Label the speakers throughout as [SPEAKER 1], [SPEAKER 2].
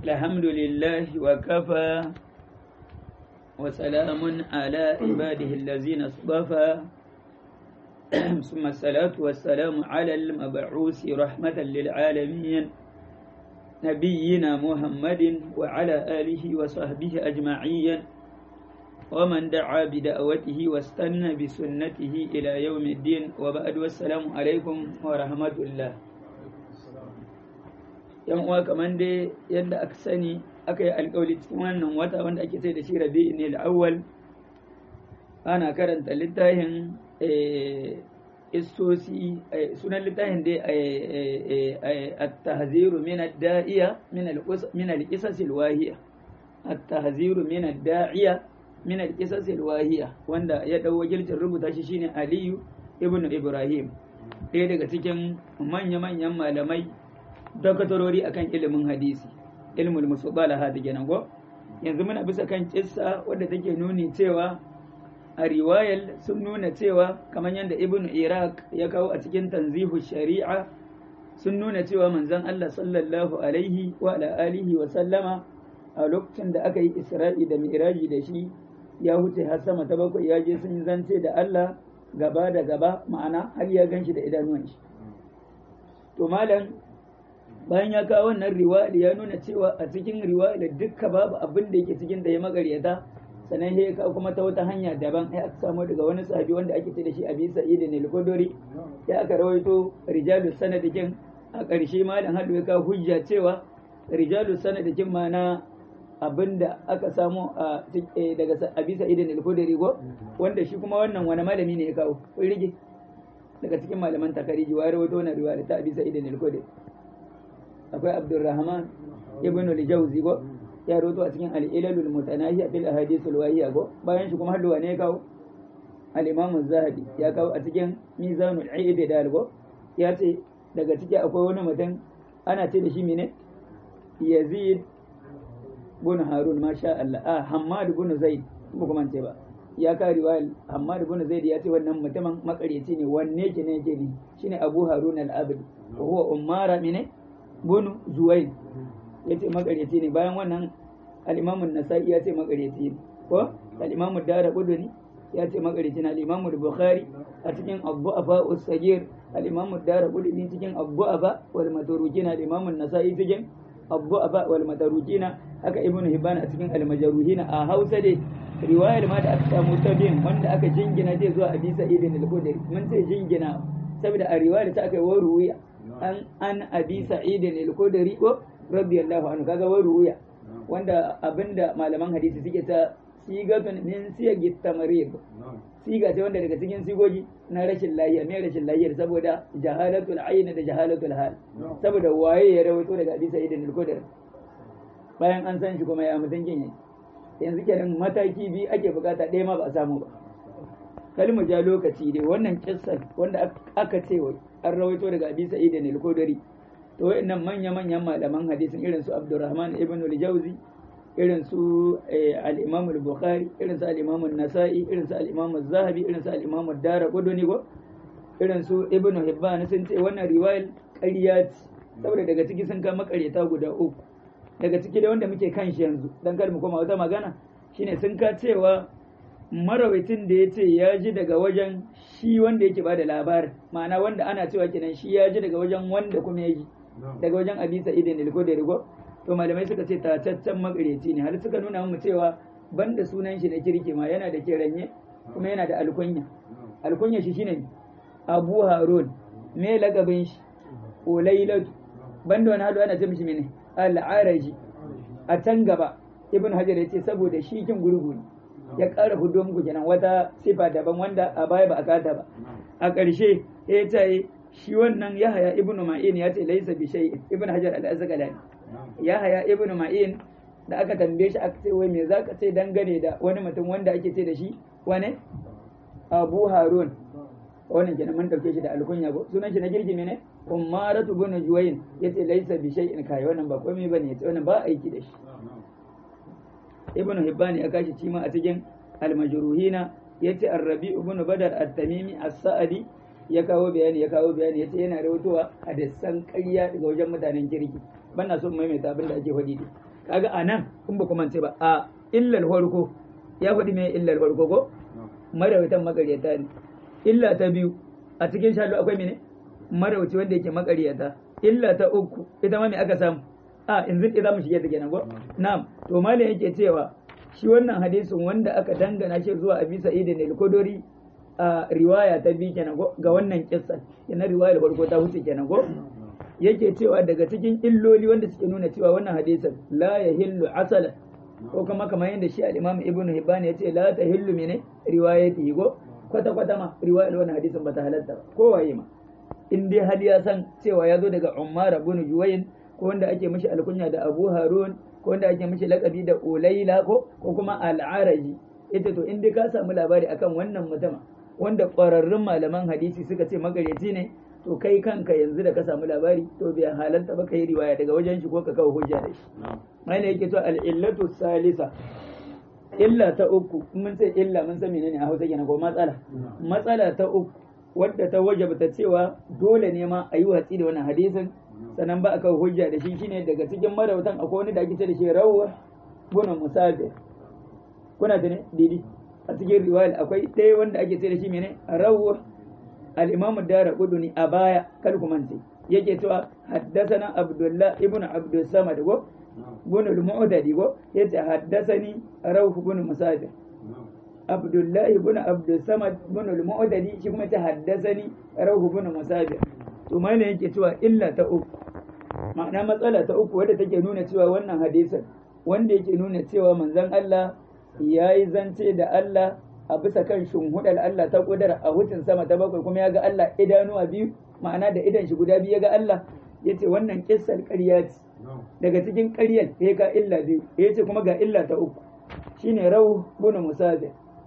[SPEAKER 1] الحمد لله وكفى وسلام على عباده الذين اصطفى ثم الصلاة والسلام على المبعوث رحمة للعالمين نبينا محمد وعلى آله وصحبه أجمعين ومن دعا بدعوته واستنى بسنته إلى يوم الدين وبعد والسلام عليكم ورحمة الله yan uwa kamar dai yadda aka sani aka yi alkawali cikin wannan wata wanda ake sai da shi rabi'in ne awwal ana karanta littafin istosi sunan littafin dai at-tahziru min ad-da'iya min al-qisas al-wahiya at-tahziru min ad-da'iya min al-qisas al-wahiya wanda ya dau wakilcin rubuta shi shine Aliyu ibn Ibrahim ɗaya daga cikin manya-manyan malamai dakatarori akan ilimin hadisi ilmul musabalaha da kenan go yanzu muna bisa kan kissa wadda take nuni cewa a riwayar sun nuna cewa kamar yadda ibnu iraq ya kawo a cikin tanzihu shari'a sun nuna cewa manzon Allah sallallahu alaihi wa ala alihi wa sallama a lokacin da aka yi isra'i da mi'raji da shi ya huce har sama ta bakwai ya je sun zance da Allah gaba da gaba ma'ana har ya ganshi da idanuwan shi to malam bayan ya kawo wannan riwaya ya nuna cewa a cikin riwaya dukka babu abin da yake cikin da ya magaryata sannan ya kawo kuma ta wata hanya daban ya aka samu daga wani sahabi wanda ake ce da shi abi sa'id ne al-khudri ya aka rawaito rijalu sanadikin a ƙarshe malam hadu ya kawo hujja cewa rijalu sanadikin ma na abinda aka samu a daga abi sa'id ne al-khudri go wanda shi kuma wannan wani malami ne ya kawo kun rige daga cikin malaman takariji wa rawaito wannan riwaya ta abi sa'id ne al-khudri akwai abdurrahman ibn al-jawzi go ya roto a cikin al-ilalul mutanahiya fil ahadith al-wahiya go bayan shi kuma hadduwa ne ya kawo al-imam az-zahabi ya kawo a cikin mizanul i'tidal go ya ce daga ciki akwai wani mutum ana ce da shi mene yazid bin harun masha Allah ah hammad bin zaid ba kuma ce ba ya ka riwayar hammad bin zaid ya ce wannan mutumin makareci ne wanne ke ne yake ne shine abu harun al-abdi wa huwa ummara mene bunu zuwain ya ce makaryaci ne bayan wannan al'imamun nasa'i ya ce makaryaci ne ko al'imamun dara kuduni ya ce makaryaci ne al'imamun bukhari a cikin abu afa usagir al'imamun dara kuduni cikin abu afa wal matarukina al'imamun nasa'i cikin abu afa wal matarukina haka ibnu hibban a cikin almajaruhina a hausa dai riwayar ma da aka samu ta bin wanda aka jingina zai zuwa abi sa'id al-khudri mun ce jingina saboda a riwayar ta aka yi wa ruwiya an an abi sa'id al-khudri ko radiyallahu anhu kaga wa ruya wanda abinda malaman hadisi suke ta sigatun min siyagi tamarid siga ce wanda daga cikin sigogi na rashin lafiya me rashin lafiya saboda jahalatul ayn da jahalatul hal saboda waye ya rawaito daga abi sa'id al-khudri bayan an san shi kuma ya mutun kin yanzu kenan mataki bi ake bukata ɗaya ma ba a samu ba kalmu ja lokaci dai wannan kissan wanda aka ce an rawaito daga abi sa'id al-khudri to wayannan manya manyan malaman hadisin irin su Abdurrahman ibn al-Jawzi irin su al-Imam al-Bukhari irin su al-Imam an-Nasa'i irin su al-Imam az-Zahabi irin su al-Imam ad-Darqutni go irin su Ibn Hibban sun ce wannan riwayar ƙarya ce saboda daga ciki sun kama ƙaryata guda uku daga ciki da wanda muke kan shi yanzu dan kar mu koma wata magana shine sun ka cewa marawaitin da ya ce ya ji daga wajen shi wanda yake bada labarin ma'ana wanda ana cewa kenan shi ya ji daga wajen wanda kuma ya ji daga wajen abi sa'idin al-khudri ko to malamai suka ce tataccen makareci ne har suka nuna mu cewa banda sunan shi da kirki ma yana da kiranye kuma yana da alkunya alkunya shi shine Abu Harun me lagabin shi Ulailatu banda wani hadu ana ce mishi mene al-Araji a can gaba Ibn Hajar ya ce saboda shi kin gurgu ne ya ƙara hudu muku kenan wata sifa daban wanda a baya ba a kata ba a ƙarshe ya ce shi wannan yahaya ibn ma'in ya ce laisa bi shay ibn hajar al-asqalani yahaya ibn ma'in da aka tambaye shi aka ce wai me zaka ce dangane da wani mutum wanda ake ce da shi wane abu harun wannan kenan mun dauke shi da alkunya ko sunan shi na girgi ne ummaratu bin juwayn yace laisa bi shay'in kai wannan ba komai bane yace wannan ba aiki da shi ibn hibban ya kashi cima a cikin al-majruhina yace ar-rabi ibn badar at-tamimi as-sa'di ya kawo bayani ya kawo bayani yace yana rawaitowa hadisan ƙarya daga wajen mutanen kirki bana so maimaita abin da ake faɗi kaga anan in ba kuma ce ba a illal farko ya faɗi me illal farko ko marawaitan makaryata ne illa ta biyu a cikin shalo akwai mene marawaici wanda yake makaryata illa ta uku ita ma me aka samu a yanzu idan mu shige ta kenan ko na'am to malam yake cewa shi wannan hadisin wanda aka dangana shi zuwa abi sa'id al-khudri a riwaya ta bi kenan ko ga wannan kissa kenan riwayar farko ta huce kenan ko yake cewa daga cikin illoli wanda suke nuna cewa wannan hadisin la yahillu asala ko kuma kamar yadda shi al-imam ibn hibban ya ce la tahillu mene riwayati go kwata kwata ma riwayar wannan hadisin bata halatta ba ko waye ma in dai hal ya san cewa ya zo daga Ummar ibn Juwayn ko wanda ake mishi alkunya da Abu Harun ko wanda ake mishi lakabi da Ulaila ko ko kuma Al-Araji ita to in dai ka samu labari akan wannan mutum wanda ƙwararrun malaman hadisi suka ce magareci ne to kai kanka yanzu da ka samu labari to bai halarta ba ka yi riwaya daga wajen shi ko ka kawo hujja da shi mai yake to al-illatu salisa illa ta uku mun ce illa mun san menene a Hausa kenan ko matsala matsala ta uku wadda ta wajabta cewa dole ne ma a yi watsi da wannan hadisin sannan ba a kawo hujja da shi shine daga cikin marautan akwai wani da ake ce da shi rawwa guna musafir kuna da ne didi a cikin riwayar akwai ɗaya wanda ake ce da shi mene rawwa al-imam dara quduni a baya kal kumance yake cewa haddathana abdullah ibnu abdus samad go bin al-mu'tadi go yace haddathani rawh bin musafir abdullahi bin abdulsamad bin al-mu'tadi shi kuma ta haddasani rahu bin musabir to mana yake cewa illa ta uku ma'ana matsala ta uku wadda take nuna cewa wannan hadisin wanda yake nuna cewa manzon Allah ya yi zance da Allah a bisa kan shunhudar Allah ta kudura a hutun sama ta bakwai kuma ya ga Allah idanuwa biyu ma'ana da idan shi guda biyu ya ga Allah ya ce wannan kissar ƙarya ce daga cikin ƙaryar ya ka illa biyu ya ce kuma ga illa ta uku shine rahu bin musabir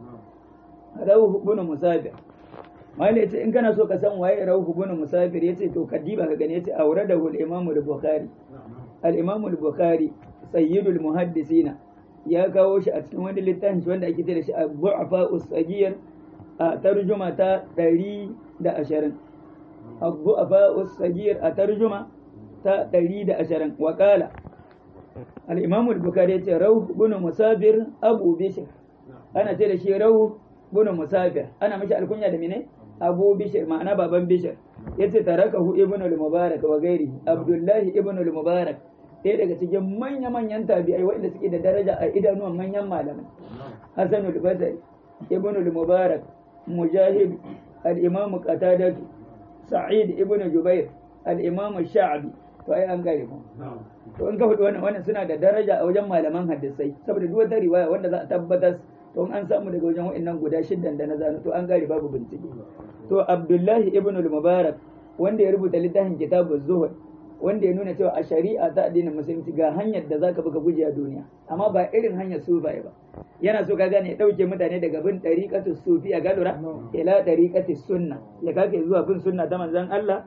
[SPEAKER 1] rauhu bin musafir mali yace in kana so ka san waye rauhu bin musafir yace to kadiba ka gani yace auradahu al-imam al-bukhari al-imam al-bukhari sayyidul muhaddisina ya kawo shi a cikin wani littafin shi wanda ake da shi abu'afa usagiyar a tarjuma ta 120 abu'afa usagiyar a tarjuma ta 120 wa qala al-imam al-bukhari yace rauhu bin musafir abu bishr ana ce da shi rauhu bin musafir ana mishi alkunya da mene abu bishir ma'ana baban bishir yace tarakahu ibn al-mubarak wa gairi abdullahi ibn al-mubarak ɗaya daga cikin manya manyan tabi'ai waɗanda suke da daraja a idanuwan manyan malamai hasan al-basri ibn al-mubarak mujahid al-imam qatadah sa'id ibn jubair al-imam sha'bi to ai an gare mu to in ka faɗi wannan wannan suna da daraja a wajen malaman hadisai saboda duk wata riwaya wanda za a tabbatar to an samu daga wajen wa'annan guda shiddan da na zano to an gari babu bincike to abdullahi ibn al-mubarak wanda ya rubuta littafin kitabuz zuhud wanda ya nuna cewa a shari'a ta addinin musulunci ga hanyar da zaka buga guje a duniya amma ba irin hanyar sufaye ba yana so ka gane ya dauke mutane daga bin dariqatu sufi a galura ila dariqati sunna ya kake zuwa bin sunna ta manzon Allah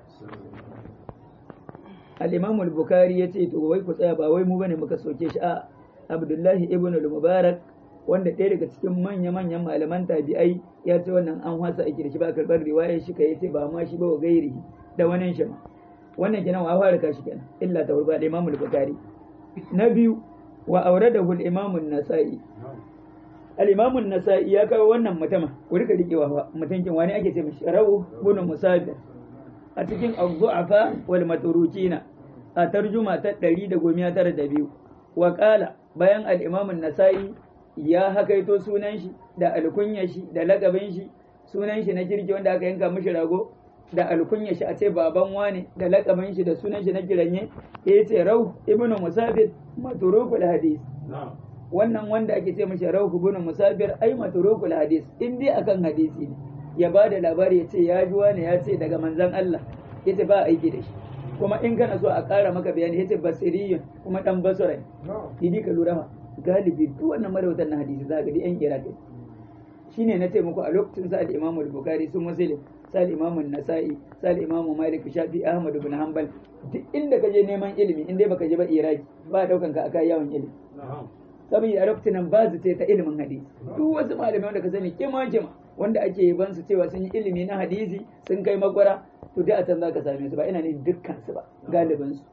[SPEAKER 1] al-imam al-bukhari yace to wai ku tsaya ba wai mu bane muka soke shi a abdullahi ibn al-mubarak wanda ɗaya daga cikin manya-manyan malaman tabi'ai ya ce wannan an wasa aiki da shi ba karɓar riwayar shi kai ce ba ma shi ba wa gairi da wani shi ma wannan kenan wa fara kashi kenan illa ta wurba da imamul bukhari na biyu wa auradahu al-imam an-nasa'i al-imam an-nasa'i ya kawo wannan mutama ku rika rikewa mutunkin wani ake ce mishi rawu bin musafir a cikin az-zu'afa wal maturukina a tarjuma ta 192 wa qala bayan al-imam an-nasa'i ya hakaito sunan shi da alkunya shi da lagabin shi sunan shi na kirki wanda aka yanka mishi rago da alkunya shi a ce baban wane da lakabin shi da sunan shi na kiranye ya ce rau ibnu musafir maturukul hadis wannan wanda ake ce mishi rau ibnu musafir ai maturukul hadis in dai akan hadisi ne ya ba da labari ya ce ya ji wane ya ce daga manzon Allah ya ce ba aiki da shi kuma in kana so a ƙara maka bayani ya ce basiriyun kuma dan basurai idi ka lura ma galibi duk wannan marautan na hadisi za ga yan iraq shine na ce muku a lokacin sa al-imam al-bukhari su muslim sa al-imam an-nasa'i sa al-imam malik shafi ahmad ibn hanbal duk inda ka je neman ilimi in dai baka je ba iraki ba daukan ka aka yawon ilimi saboda a lokacin nan ba su ta ilimin hadisi duk wasu malamai wanda ka sani kima kima wanda ake yaban su cewa sun yi ilimi na hadisi sun kai makwara to dai a can za ka same su ba ina ne dukkan su ba galibin su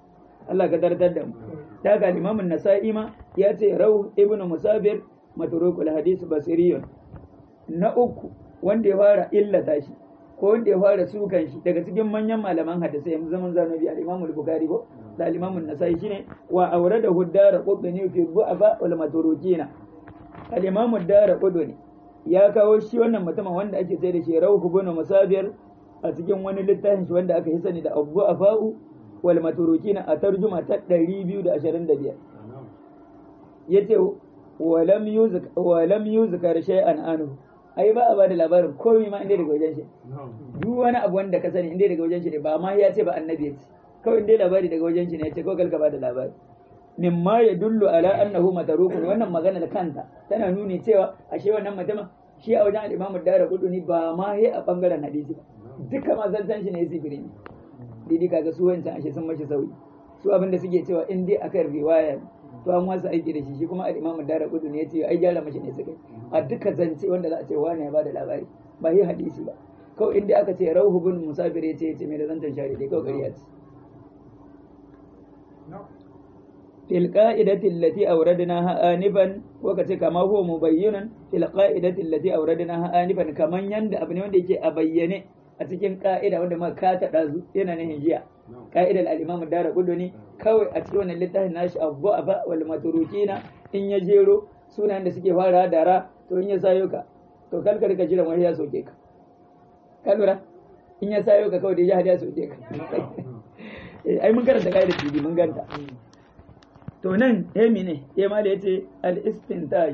[SPEAKER 1] Allah ka tartar da mu ta ga Imam Nasa'i ma ya ce Rauh ibn Musabir matrukul hadis basiriyun na uku wanda ya fara illata shi ko wanda ya fara sukan shi daga cikin manyan malaman hadisi yanzu zaman zanobi al-Imam al-Bukhari ko da al-Imam an-Nasa'i shine wa awrada huddara qudni fi du'afa wal maturukina al-Imam ad-Dara qudni ya kawo shi wannan mutumin wanda ake sai da shi Rauh ibn Musabir a cikin wani littafin shi wanda aka yi sani da Abu Afa'u wal maturukina a tarjuma ta 225 yace walam yuzka walam yuzkar shay'an anhu ai ba a ba da labarin komai ma inda daga wajen shi duk wani abu wanda ka sani inda daga wajen shi ne ba ma ya ce ba annabi ya ce kawai inda labari daga wajen shi ne ya ce kawai kalka ba da labari mimma ya dullu ala annahu matarukun wannan magana da kanta tana nuni cewa ashe wannan mutumin shi a wajen al-imamu dara kuduni ba ma ya a bangaren hadisi ba duka ma zancan shi ne ya sifiri ne didi kaga su wancan ashe sun mashi sauyi su abin da suke cewa in dai akan riwaya to an wasu aiki da shi shi kuma al-imamu dara kuduni ya ce ai gyara mashi ne suka a duka zance wanda za a ce wani ya bada labari ba yi hadisi ba kawai inda aka ce rauhu bin musafir ya ce ya ce mai da zancen shari dai kawai ƙarya ce fil qa'idati allati awradnaha anifan ko kace kama huwa mubayyinan fil qa'idati allati awradnaha anifan kaman yanda abu ne wanda yake a bayyane a cikin ka'ida wanda muka kata dazu yana nan jiya ka'idar al-imam dara ne kawai a cikin wannan littafin nashi abu aba wal maturukina in ya jero sunan da suke fara da ra to in ya sayo ka to kar ka rika jiran wani ya soke ka ka lura in ya sayo ka kawai da ya ya soke ka ai mun karanta ka'idar bibi mun ganta to nan emi ne ya mala ya ce al-istintaj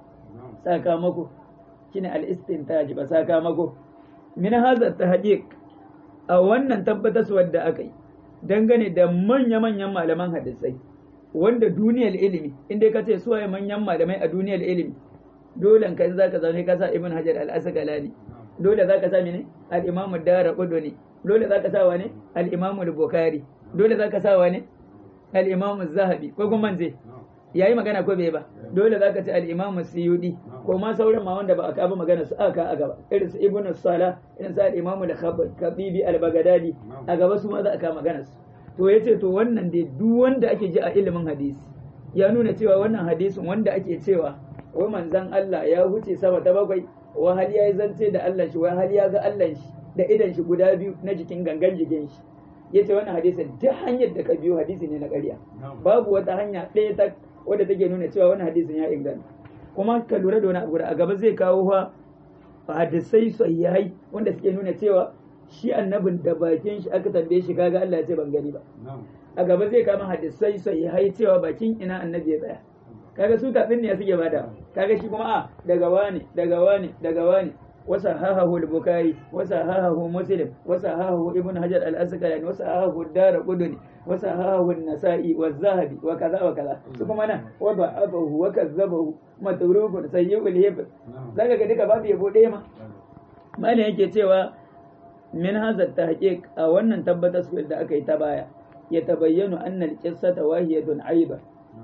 [SPEAKER 1] sakamako shine al-istintaj ba sakamako min hadha tahqiq a wannan tabbataswar da aka yi dangane da manya-manyan malaman hadisai wanda duniyar ilimi inda ka ce suwaye manyan malamai a duniyar ilimi dole ka za ka zaune ka sa ibn hajar al-asqalani dole za ka sa mene al-imam ad-darqutni dole za ka sa wane al-imam al-bukhari dole za ka sa wane al-imam az-zahabi ko kuma manje yayi magana ko bai ba dole za ka ci al-imam suyudi ko ma sauran ma wanda ba a kaba magana su aka a gaba irin su ibn sala irin su al-imam al-khabibi al-baghdadi a gaba su ma za a kama magana su to yace to wannan dai duk wanda ake ji a ilimin hadisi ya nuna cewa wannan hadisin wanda ake cewa wai manzon Allah ya huce sama ta bakwai wa hal ya zance da Allah shi wa hal ya ga Allah shi da idan shi guda biyu na jikin gangan jikin shi yace wannan hadisin duk hanyar da ka biyo hadisi ne na ƙarya babu wata hanya ɗaya ta wadda take nuna cewa wannan hadisin ya inganta kuma ka lura da wani abu a gaba zai kawo fa hadisai sahihai wanda suke nuna cewa shi annabin da bakin shi aka tambaye shi kaga Allah ya ce ban gani ba a gaba zai kama hadisai sahihai cewa bakin ina annabi ya tsaya kaga su tafin ne suke bada kaga shi kuma a daga wani daga wani daga wani wasa hahahu al-bukhari wasa hahahu muslim wasa hahahu ibn hajar al-asqalani wasa hahahu ad-darqutni wasa hahahu an-nasa'i wa zahabi wa kaza wa kaza su kuma nan wa da'abahu wa kazzabahu matrukun sayyul hib zaka ga duka babu yabo ɗaya ma malam yake cewa min hadha tahqiq a wannan tabbatar da aka yi ta baya ya tabayyanu anna al-qissata wahiyatun aiba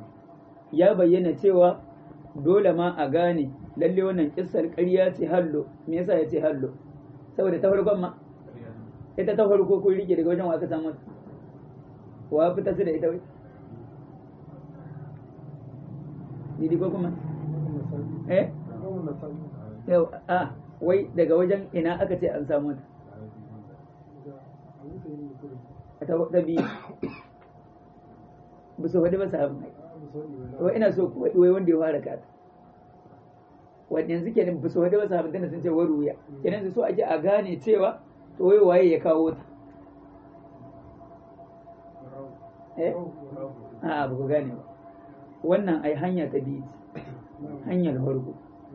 [SPEAKER 1] ya bayyana cewa dole ma a gane lalle wannan kissar ƙarya ce hallo me yasa ya ce hallo saboda ta farkon ma ita ta farko kun rike daga wajen wa aka samu wa fita su da ita wai Didi ko kuma eh yau a wai daga wajen ina aka ce an samu ta ta biyu ba su faɗi ba sahabin wai ina so ku wai wanda ya fara kata wanda yanzu kenan ba su faɗi ba sahabin tana sun ce wai ruya kenan su so ake a gane cewa to wai waye ya kawo ta eh a ba ku gane ba wannan ai hanya ta biyu hanyar farko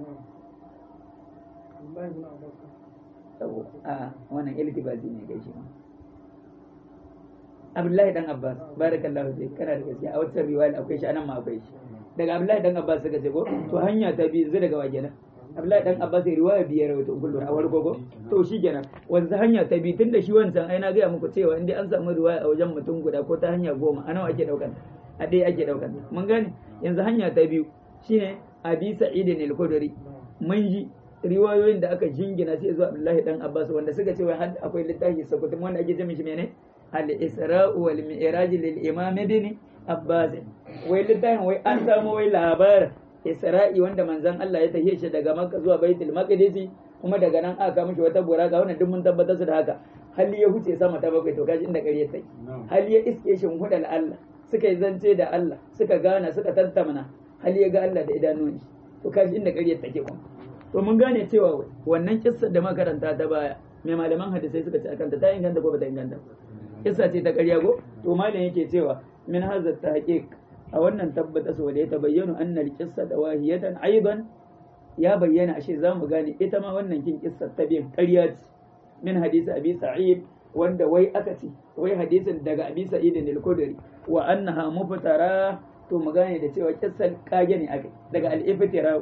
[SPEAKER 1] a wannan iltibasi ne kai shi ma Abdullahi dan Abbas barakallahu fi kana da gaskiya a wata riwaya akwai shi anan ma akwai shi daga Abdullahi dan Abbas suka ce ko to hanya ta biyu zai daga wajena Abdullahi dan Abbas riwaya biyar wato kullu a warko ko to shi kenan wanzu hanya ta biyu tunda shi wancan ai na ga muku cewa indai an samu riwaya a wajen mutum guda ko ta hanya goma a nawa ake daukan a dai ake daukan mun gane yanzu hanya ta biyu shine Abi Sa'id al-Khudri mun ji riwayoyin da aka jingina sai zuwa Abdullahi dan Abbas wanda suka ce wai har akwai littafi sakutum wanda ake ce mishi menene al-isra'u wal mi'raj lil imam ibn abbas wai littafin wai an samu wai labarin isra'i wanda manzon Allah ya tafiye shi daga makka zuwa baitul maqdis kuma daga nan aka mishi wata buraka wannan duk mun tabbatar su da haka hali ya huce sama ta bakwai to kaji inda ƙarya take hali ya iske shi hudal Allah suka yi zance da Allah suka gana suka tattamana hali ya ga Allah da idanun shi to kaji inda ƙarya take kuma to mun gane cewa wannan kissar da makaranta ta baya mai malaman hadisai suka ci akanta ta inganta ko bata inganta kissa ce ta ƙarya ko to malam yake cewa min hazat tahqiq a wannan tabbata so da ya tabayyana annal qissa da wahiyatan aidan ya bayyana ashe za mu gane ita ma wannan kin kissar ta biyan ƙarya ce min hadisi abi sa'id wanda wai aka ce wai hadisin daga abi sa'id al-khudri wa annaha muftara to mu gane da cewa kissar kage ne aka daga al-iftira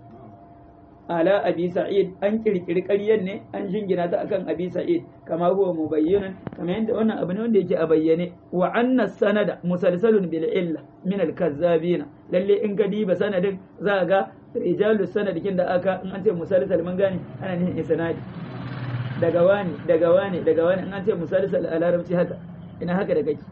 [SPEAKER 1] ala abi sa'id an kirkiri ƙaryar ne an jingina ta akan abi sa'id kama huwa mubayyinan kamar yadda wannan abu ne wanda yake a bayyane wa anna sanada musalsalun bil illa min al kazzabina lalle in ka diba sanadin za ga rijalu sanadikin da aka in an ce musalsal mun gane ana nihin isnadi daga wani daga wani daga wani in an ce musalsal a larabci haka ina haka da kake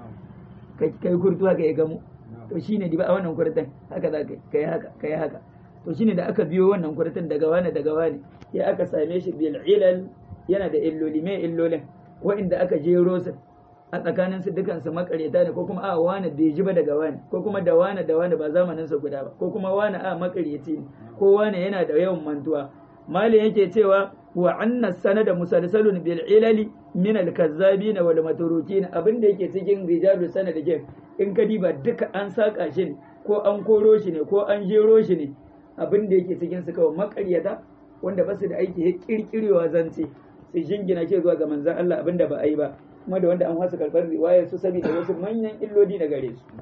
[SPEAKER 1] kai kurtu haka ya gamu to shine diba a wannan kurtan haka za ka kai haka kai haka to shine da aka biyo wannan kurtan daga wani daga wani ya aka same shi bil ilal yana da illoli mai illolin wa'inda aka jero su a tsakanin su dukan su makareta ne ko kuma a wani bai ji ba daga wani ko kuma da wani da wani ba zamanin sa guda ba ko kuma wani a makareci ne ko wani yana da yawan mantuwa mali yake cewa wa anna sanada musalsalun bil ilali min al kazzabin wal maturukin abin da yake cikin rijalu sanad ke in ka diba duka an saka shi ne ko an koro shi ne ko an jero shi ne abin da yake cikin su kawai makaryata wanda ba su da aiki ya kirkirewa zance su jingina shi zuwa ga manzan Allah abin da ba a yi ba kuma da wanda an wasu karɓar riwayar su saboda wasu manyan illoli na gare su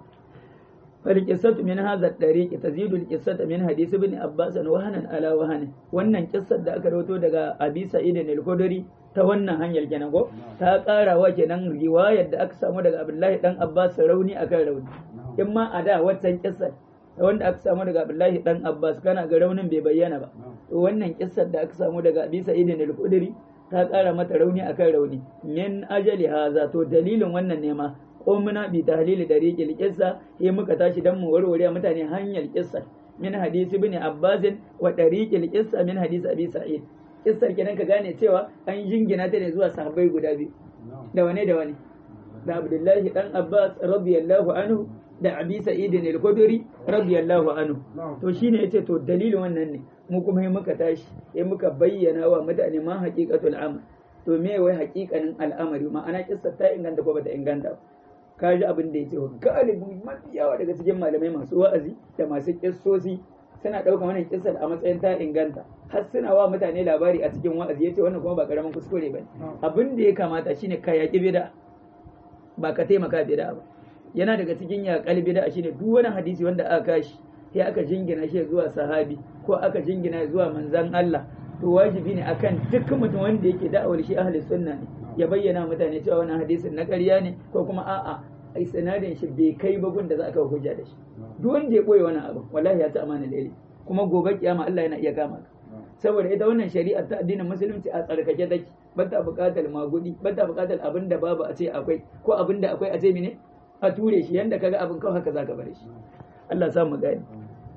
[SPEAKER 1] فالقصة من هذا الطريق تزيد القصة من حديث ابن عباس وهنا على وهن wannan kissar da aka rawato daga Abi Sa'id al-Khudri ta wannan hanyar kenan ko ta ƙara wa kenan riwayar da aka samu daga Abdullahi dan Abbas rauni akan rauni in ma a da waccan kissar wanda aka samu daga Abdullahi dan Abbas kana ga raunin bai bayyana ba to wannan kissar da aka samu daga Abi Sa'id al-Khudri ta ƙara mata rauni akan rauni min ajali haza to dalilin wannan ne ma qumna bi tahlil dariqil qissa sai muka tashi dan mu warware mutane hanyar qissa min hadisi ibn Abbas wa dariqil qissa min hadisi Abi Sa'id kissar kenan ka gane cewa an jingina ta ne zuwa sahabbai guda biyu da wane da wane da Abdullahi dan Abbas radiyallahu anhu da Abi Sa'id al-Khudri radiyallahu anhu to shine yace to dalilin wannan ne mu kuma sai muka tashi sai muka bayyana wa mutane ma haqiqatul amr to me wai haqiqanin al'amari ma'ana kissa ta inganta ko bata inganta ba ka ji abin da yace galibi mafi yawa daga cikin malamai masu wa'azi da masu kissosi suna ɗauka wannan kissar a matsayin ta inganta har suna wa mutane labari a cikin wa'azi yace wannan kuma ba karamin kuskure bane abin da ya kamata shine ka yaki bid'a ba ka taimaka bid'a ba yana daga cikin yaƙal bid'a shine duk wani hadisi wanda aka kashi sai aka jingina shi zuwa sahabi ko aka jingina zuwa manzan Allah to wajibi ne akan duk mutum wanda yake da'awar shi ahli sunna ne ya bayyana mutane cewa wannan hadisin na ƙarya ne ko kuma a'a ai sanadin shi bai kai ba da za a kawo hujja da shi duk wanda ya boye wani abu wallahi ya ta amana da kuma gobe kiyama Allah yana iya kama ka saboda ita wannan shari'a ta addinin musulunci a tsarkake take ba ta buƙatar magudi ba ta buƙatar abin da babu a ce akwai ko abin da akwai a ce mene a ture shi yanda kaga abin kawai haka zaka bar shi Allah sa mu gani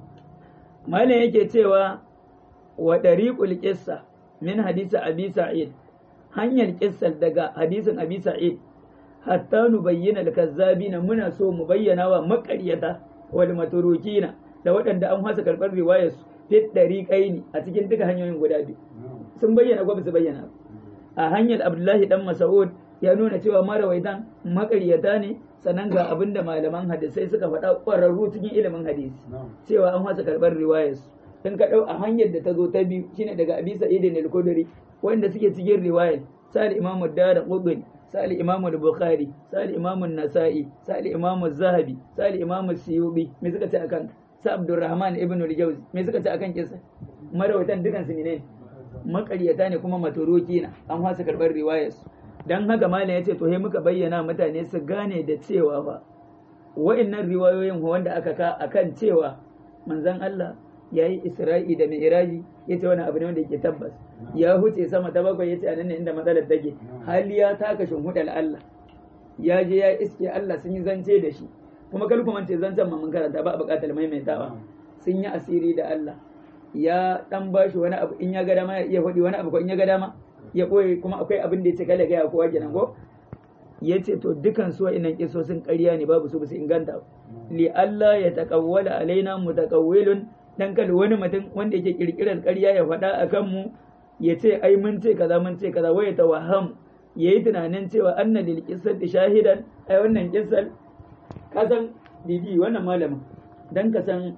[SPEAKER 1] malam yake cewa wa dariqul qissa min hadisi abi sa'id hanyar kissar daga hadisin abi sa'id hatta nu bayyana al-kazzabina muna so mu bayyana wa makaryata wal maturukina da waɗanda an hasa karɓar riwayar su fit dariqaini a cikin duka hanyoyin guda biyu sun bayyana ko su bayyana a hanyar abdullahi dan mas'ud ya nuna cewa marawaitan makaryata ne sannan ga abin da malaman hadisai suka faɗa ƙwararru cikin ilimin hadisi cewa an hasa karɓar riwayar su in ka ɗau a hanyar da ta zo ta biyu shine daga abi sa'id al-khudri wanda suke cikin riwayar sal imamu dara qudni sal imamu bukhari sal imamu nasa'i sal imamu zahabi sal imamu suyubi me suka ce akan sa abdurrahman ibn al-jawzi me suka ce akan kisa marawaitan dukan su ne makaryata ne kuma maturuki na an hasa karɓar riwayar su dan haka malam ya ce to he muka bayyana mutane su gane da cewa fa wa'annan riwayoyin wanda aka ka akan cewa manzon Allah ya yi isra'i da mi'raji ya ce wani abu ne wanda yake tabbas ya huce sama ta bakwai ya ce a nan ne inda matsalar take hali ya taka shimfiɗar Allah ya je ya iske Allah sun yi zance da shi kuma kar ku mance zancen ma mun karanta ba a buƙatar maimaitawa sun yi asiri da Allah ya dan bashi wani abu in ya ga dama ya iya faɗi wani abu ko in ya ga dama ya ɓoye kuma akwai abin da ya ce kala gaya kowa kenan ko ya ce to dukan su wa'innan kisosin ƙarya ne babu su ba su inganta li Allah ya taƙawwala alaina mutaqawwilun dan kada wani mutum wanda yake kirkirar ƙarya ya faɗa a kanmu ya ce ai mun ce kaza mun ce kaza waya tawaham yayi tunanin cewa anna lil qissati shahidan ai wannan kissal ka san didi wannan malamin dan ka san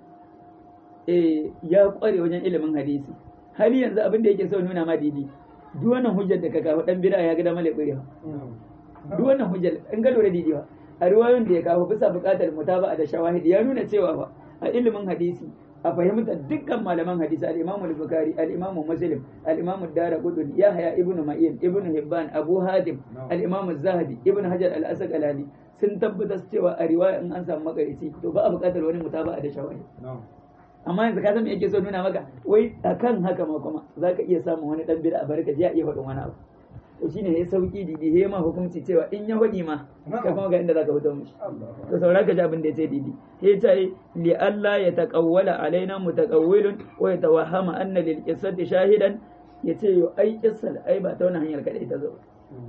[SPEAKER 1] eh ya kware wajen ilimin hadisi hali yanzu abin da yake so nuna ma didi duk wannan hujjar da ka kawo dan bid'a ya ga da malai ƙurewa duk wannan hujjar in ga lura didi ba a riwayoyin da ya kawo bisa buƙatar mutaba da shawahid ya nuna cewa fa a ilimin hadisi a fahimtar dukkan malaman hadisi al-Imam al-Bukhari al-Imam Muslim al-Imam Ad-Darqutni Yahya ibn Ma'in ibn Hibban Abu Hatim al-Imam Az-Zahabi ibn Hajar al-Asqalani sun tabbatar cewa a riwaya in an samu makarici to ba a buƙatar wani mutaba da shawahid amma yanzu ka san me yake so nuna maka wai akan haka ma kuma zaka iya samun wani dan bid'a barka ji ya iya faɗin wani abu to shine ya sauki didi he ma hukunci cewa in ya faɗi ma ka kuma ga inda zaka fito mishi to saura ka ji abin da ya ce didi he ta yi li Allah ya taqawwala alaina mutaqawwilun wa yatawahhama anna lil qissati shahidan yace yo ai kissal ai ba ta wannan hanyar kadai ta zo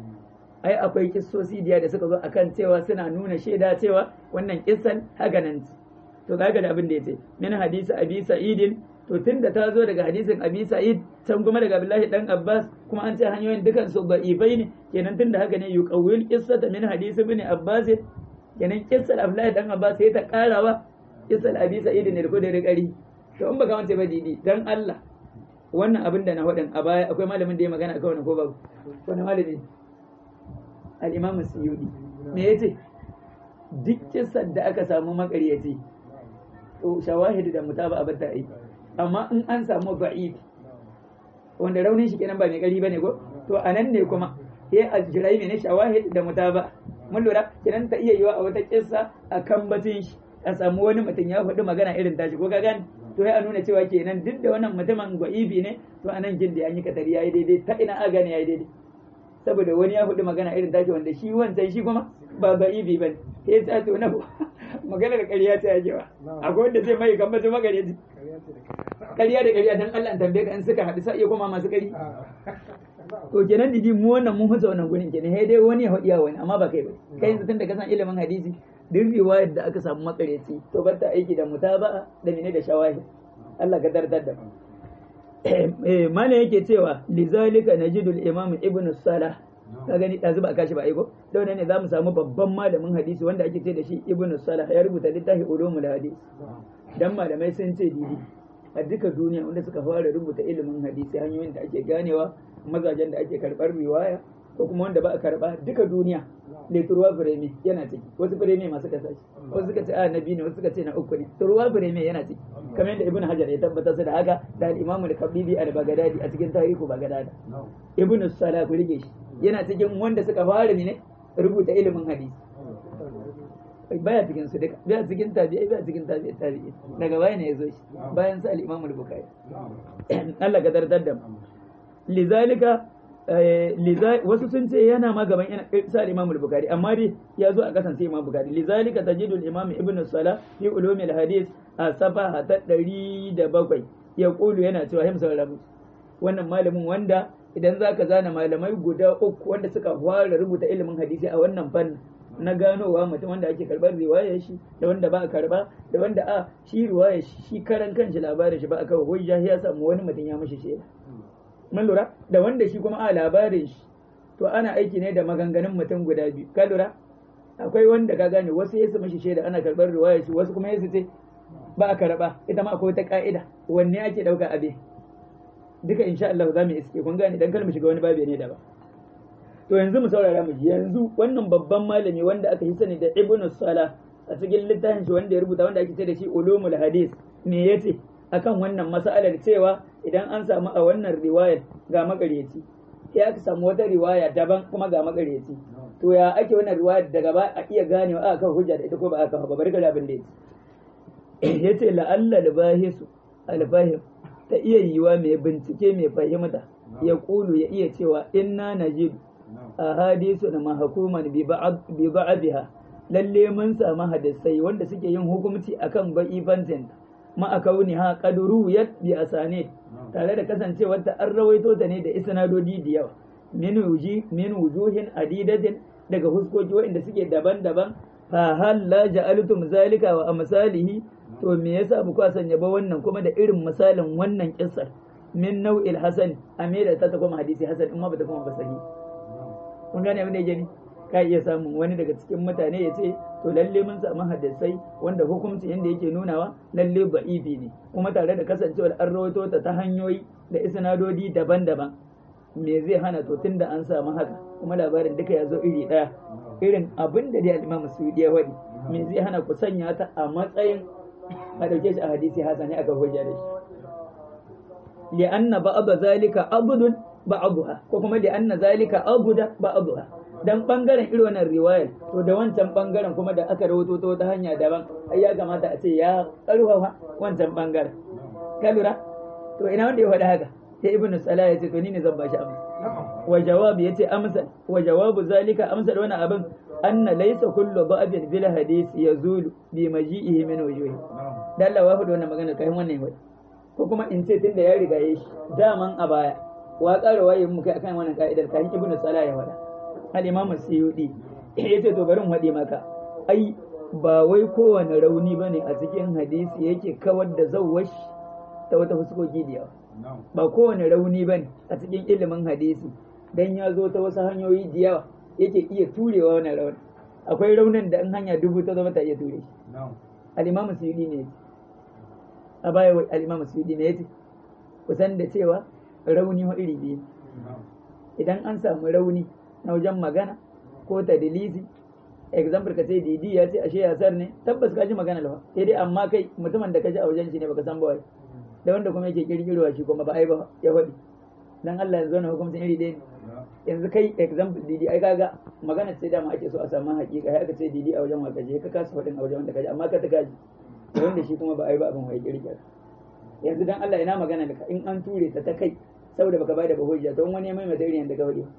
[SPEAKER 1] ai akwai kissosi diya da suka zo akan cewa suna nuna shaida cewa wannan kissan haka nan to kaga da abin da yace min hadisi abi sa'idin to tunda ta zo daga hadisin abi sa'id can kuma daga abdullahi dan abbas kuma an ce hanyoyin dukan su da'ifai ne kenan tunda haka ne yuqawwil qissata min hadisi ibn abbas kenan qissal abdullahi dan abbas sai ta karawa qissal abi sa'id ne ko da rikari to in baka wance ba didi dan Allah wannan abin da na faɗin a baya akwai malamin da ya magana akan wannan ko babu wani malami al-imam suyudi me yace duk kissan da aka samu makaryaci to shawahidi da mutaba a bata aiki amma in an samu ba'id wanda raunin shi kenan ba mai kari bane ko to anan ne kuma sai a jirai ne shawahid da mutaba mun lura kenan ta iya yiwa a wata kissa a kan batun shi a samu wani mutum ya faɗi magana irin tashi ko ka gane to sai a nuna cewa kenan duk da wannan mutumin gwa'ibi ne to anan jin da an yi katari yayi daidai ta ina a gane yayi daidai saboda wani ya faɗi magana irin tashi wanda shi wancan shi kuma ba gwa'ibi bane sai ta to na maganar ƙarya ta yajewa akwai wanda zai mai gambata magareci ƙarya da ƙarya dan Allah tambaye ka in suka haɗu sai iya koma masu ƙari to kenan didi mu wannan mun huta wannan gurin kenan sai dai wani ya haɗiya wani amma ba kai ba kai yanzu tun da ka san ilimin hadisi duk riwayar da aka samu makareci to bar ta aiki da mutaba'a da mene da shawahi Allah ka dardar da eh mana yake cewa lizalika najidul imam ibnu salah ka gani ɗazu ba a kashi ba aiko da wannan ne za mu samu babban malamin hadisi wanda ake ce da shi ibnu salah ya rubuta littafi ulumul hadis dan malamai sun ce didi a duka duniya wanda suka fara rubuta ilimin hadisi hanyoyin da ake ganewa mazajen da ake karɓar riwaya ko kuma wanda ba a karɓa duka duniya leturuwa fireme yana ciki wasu fireme masu kasa shi wasu suka ce a na biyu ne wasu suka ce na uku ne turuwa fireme yana ciki kamar yadda ibnu hajar ya tabbatar su da haka da al-imamu al-qabili al-baghdadi a cikin tarihu baghdad ibnu salah ku rike shi yana cikin wanda suka fara ne rubuta ilimin hadisi baya cikin su duka baya cikin tabi'ai baya cikin tabi'ai tabi'i daga baya ne yazo shi bayan sa al-Imam al-Bukhari Allah ka dardar da lizalika wasu sun ce yana ma gaban sa al-Imam al-Bukhari amma dai ya zo a kasan sai Imam Bukhari lizalika tajidu al-Imam Ibn Salah fi ulum al-hadith a safaha ta 107 ya kulu yana cewa him saurabu wannan malamin wanda idan zaka zana malamai guda uku wanda suka fara rubuta ilimin hadisi a wannan fannin na ganowa mutum wanda ake karbar riwayar shi da wanda ba a karba da wanda a shi riwayar shi karan kanshi labarin shi ba a kawo hujja ya samu wani mutum ya mashi shaida mun lura da wanda shi kuma a labarin shi to ana aiki ne da maganganun mutum guda biyu ka lura akwai wanda ka gane wasu yasu mashi shaida ana karbar riwayar shi wasu kuma yasu ce ba a karba ita ma akwai wata ka'ida wanne ake dauka abe duka insha Allah za mu iske kun gane dan kar mu shiga wani babi ne da ba to yanzu mu saurara mu ji yanzu wannan babban malami wanda aka yi sani da ibnu salah a cikin littafin shi wanda ya rubuta wanda ake ce da shi ulumul hadis me yace akan wannan mas'alar cewa idan an samu a wannan riwayar ga makareci sai aka samu wata riwaya daban kuma ga makareci to ya ake wannan riwayar daga ba a iya ganewa aka kawo hujja da ita ko ba aka kawo ba barka da abin da yace yace la'alla al-bahisu alfahim ta iya yiwa mai bincike mai fahimta ya kulu ya iya cewa inna najid a hadisu na mahakuman bi ba'abiha lalle mun samu hadisai wanda suke yin hukunci akan ba'ifancin ma a kauni ha kaduru ya bi asane tare da kasancewar ta an rawaito ta ne da isnadodi da yawa min wujuhin adidatin daga huskoki waɗanda suke daban-daban fa hal la ja'altum zalika wa amsalihi to me yasa ba ku sanya ba wannan kuma da irin misalin wannan kissar min nau'il hasan a me da ta ta kuma hadisi hasan in ma ba ta kuma ba sahi kun gane abin da yake ni ka iya samun wani daga cikin mutane ya ce to lalle mun samu hadisai wanda hukunci yanda yake nunawa lalle ba'ifi ne kuma tare da kasancewar an rawaito ta ta hanyoyi da isnadodi daban-daban me zai hana to tunda an samu haka kuma labarin duka ya zo iri ɗaya irin abin da dai al-Imam Suyuti ya wadi me zai hana ku sanya ta a matsayin a dauke shi a hadisi hasani aka hujja da shi li anna ba'd zalika abdun ba'dha ko kuma li anna zalika abuda ba'dha dan bangaren irin wannan riwayar to da wancan bangaren kuma da aka rawato ta wata hanya daban ai ya kamata a ce ya karfafa wancan bangaren ka lura to ina wanda ya faɗi haka sai ibnu salah ya ce to ni ne zan bashi amsa wa jawabi yace amsa wa jawabu zalika amsa da wannan abin anna laysa kullu ba'din bil hadith yazulu bi maji'ihi min wujuhi dan Allah wa faɗi wannan magana kai wannan wai ko kuma in ce tunda ya riga yayi daman a baya wa ƙara wayin mu kai akan wannan ka'idar kai ibnu salah ya faɗa al imam suyudi yace to bari mu faɗi maka ai ba wai kowane rauni bane a cikin hadisi yake kawar da zawwash ta wata fuskoki da yawa ba kowane rauni ba ne a cikin ilimin hadisi dan ya zo ta wasu hanyoyi da yawa yake iya turewa wani rauni akwai raunin da in hanya dubu ta zama ta iya ture shi al-imam suyudi ne a baya al-imam suyudi ne yace kusan da cewa rauni wa iri biyu idan an samu rauni na wajen magana ko tadlisi example ka ce didi ya ce ashe yasar ne tabbas ka ji magana lawa sai dai amma kai mutumin da ka ji a wajen shi ne baka san ba wai da wanda kuma yake kirkirowa shi kuma ba ai ba ya faɗi dan Allah yanzu na hukuncin iri ɗaya ne yanzu kai example didi ai kaga magana sai dama ake so a samu hakika sai aka ce didi a wajen waka je ka kasa faɗin a wajen wanda kaji amma ka ta kaji da wanda shi kuma ba ai ba abin wai kirkira yanzu dan Allah ina magana da ka in an ture ta ta kai saboda baka bada ba hujja to wani ya mai mata irin da ka faɗi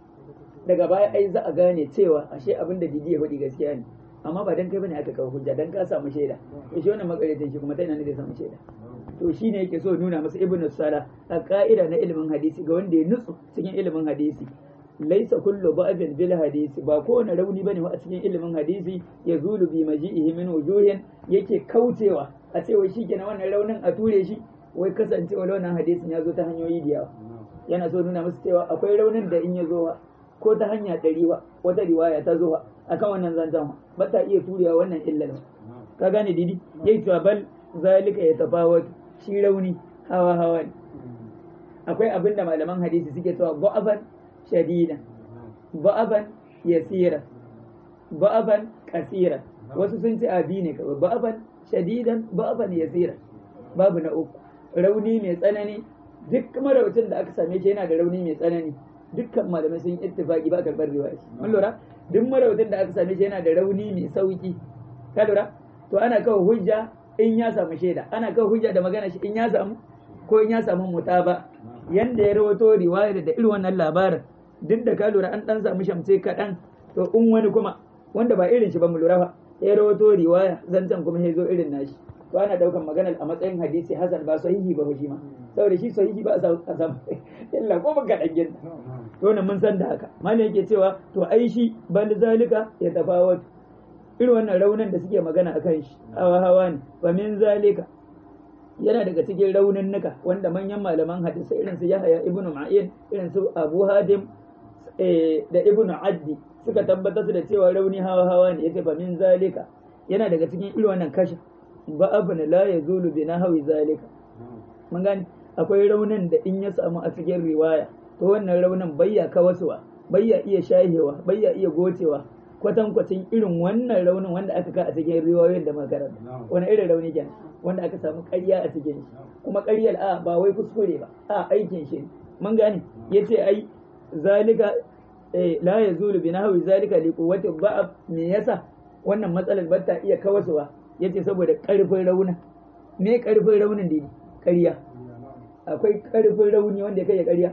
[SPEAKER 1] daga baya ai za a gane cewa ashe abin da didi ya faɗi gaskiya ne amma ba dan kai bane aka kawo hujja dan ka samu shaida to shi wannan makaretin shi kuma ta ina ne zai samu shaida to shi ne yake so nuna masa ibnu sala a ka'ida na ilimin hadisi ga wanda ya nutsu cikin ilimin hadisi laisa kullu ba'din bil hadisi ba kowane rauni bane a cikin ilimin hadisi ya zulu bi maji'ihi min wujuhin yake kaucewa a cewa shi kenan wannan raunin a ture shi wai kasancewa wannan hadisin ya zo ta hanyoyi da yawa yana so nuna masa cewa akwai raunin da in ya zo ko ta hanya ɗari ba wata riwaya ta zo akan wannan zancen ba ta iya turewa wannan illar ka gane didi yayi cewa bal zalika ya tafawatu shi rauni hawa hawa ne akwai abin da malaman hadisi suke cewa ba'aban shadida ba'aban yasira ba'aban kasira wasu sun ce abi ne kawai ba'aban shadidan ba'aban yasira babu na uku rauni mai tsanani duk marawacin da aka same shi yana da rauni mai tsanani dukkan malamai sun ittifaki ba karɓar riwaya mun lura duk marawacin da aka same shi yana da rauni mai sauki ka lura to ana kawo hujja in ya samu shaida ana kawo hujja da magana shi in ya samu ko in ya samu mutaba yanda ya rawato riwaya da irin wannan labarin duk da ka lura an dan samu shamce kaɗan to in wani kuma wanda ba irin shi ba mu lura ba ya rawato riwaya zancen kuma ya zo irin nashi to ana daukan maganar a matsayin hadisi hasan ba sahihi ba shi ma saboda shi sahihi ba a samu illa ko baka dan gina to nan mun san da haka malam yake cewa to ai shi bal zalika ya tafawatu irin wannan raunin da suke magana akan shi hawa hawa ne wa min zalika yana daga cikin raunin nuka wanda manyan malaman hadisi irin su Yahya ibn Ma'in irin su Abu Hadim da ibn Addi suka tabbatar da cewa rauni hawa hawa ne yace fa min zalika yana daga cikin irin wannan kashi ba abun la yazulu bi nahwi zalika mun gani akwai raunin da in ya samu a cikin riwaya to wannan raunin bayya kawasuwa bayya iya shahewa bayya iya gocewa kwatankwacin irin wannan raunin wanda aka ka a cikin riwayoyin da makaranta wani irin rauni kenan wanda aka samu ƙarya a cikin shi kuma ƙaryar a ba wai kuskure ba a aikin shi mun gane yace ai zalika la yazulu bi nahwi zalika li quwwati ba'ab me yasa wannan matsalar ba ta iya kawasuwa yace saboda ƙarfin raunin me ƙarfin raunin da ƙarya akwai ƙarfin rauni wanda ya kai ya ƙarya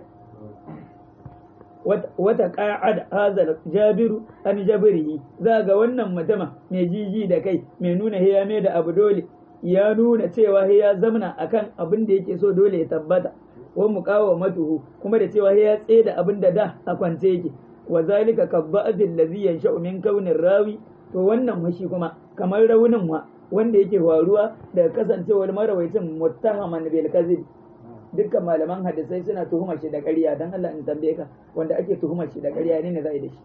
[SPEAKER 1] wata ƙa'ad hazal jabiru an jabirihi za ga wannan mutuma mai jiji da kai mai nuna hiya mai da abu dole ya nuna cewa ya zamna akan abin da yake so dole ya tabbata wa muqawa matuhu kuma da cewa ya tsaye da abin da da a kwance yake wa zalika kabba'il ladhi yansha'u min kaunin rawi to wannan washi kuma kamar raunin wa wanda yake waruwa daga kasancewar marawaitin muttahaman bil kadhib dukkan malaman hadisai suna tuhumar shi da ƙarya dan Allah in tambaye ka wanda ake tuhumar shi da ƙarya ne ne za a yi da shi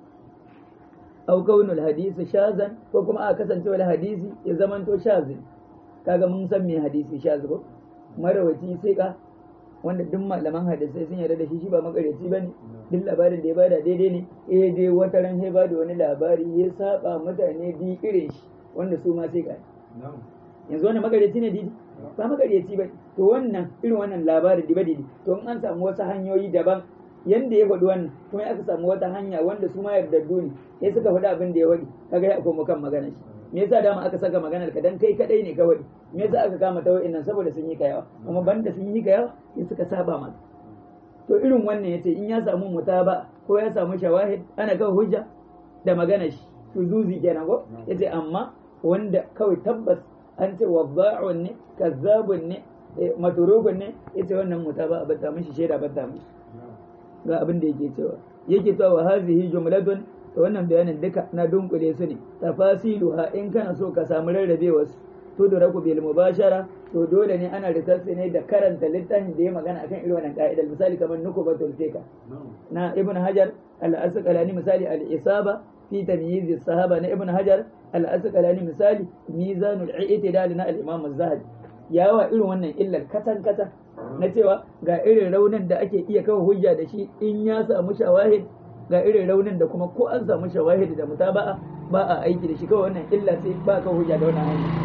[SPEAKER 1] au kaunul hadisi shazan ko kuma a kasancewar hadisi ya zamanto shazin kaga mun san me hadisi shaz ko marawaci sai ka wanda duk malaman hadisai sun yarda da shi shi ba makareci bane duk labarin da ya bada daidai ne eh dai wata ran sai bada wani labari ya saba mutane bi irin shi wanda su ma sai ka yanzu wannan makareci ne didi ba makareci ba to wannan irin wannan labarin diba didi to in an samu wasu hanyoyi daban yanda ya faɗi wannan kuma aka samu wata hanya wanda su ma yardaddu ne sai suka faɗi abin da ya faɗi kaga ya koma kan magana shi me yasa dama aka saka maganar ka dan kai kadai ne kawai me yasa aka kama ta nan saboda sun yi kayawa kuma banda sun yi kayawa sai suka saba maka to irin wannan yace in ya samu mutaba ko ya samu shawahid ana kawai hujja da magana shi zuzi kenan ko yace amma wanda kawai tabbas an ce wadda'un ne kazzabun ne maturubun ne yace wannan mutaba a bata mishi shaida bata mishi ga abin da yake cewa yake cewa wa hazihi jumlatun to wannan bayanin duka na dunkule su ne tafasiluha in kana so ka samu rarrabewa su to da raku bil mubashara to dole ne ana rikarsu ne da karanta littafin da ya magana akan irin wannan ka'idar misali kamar nukubatul fika na ibn hajar al-asqalani misali al-isaba fi tamyiz sahaba na ibn hajar al-asqalani misali mizanul i'tidal na al-imam az-zahabi yawa irin wannan illar katan katan na cewa ga irin raunin da ake iya kawo hujja da shi in ya samu shawahid ga irin raunin da kuma ko an samu shawahid da mutaba'a ba a aiki da shi kawai wannan illa sai ba ka hujja da wannan hanya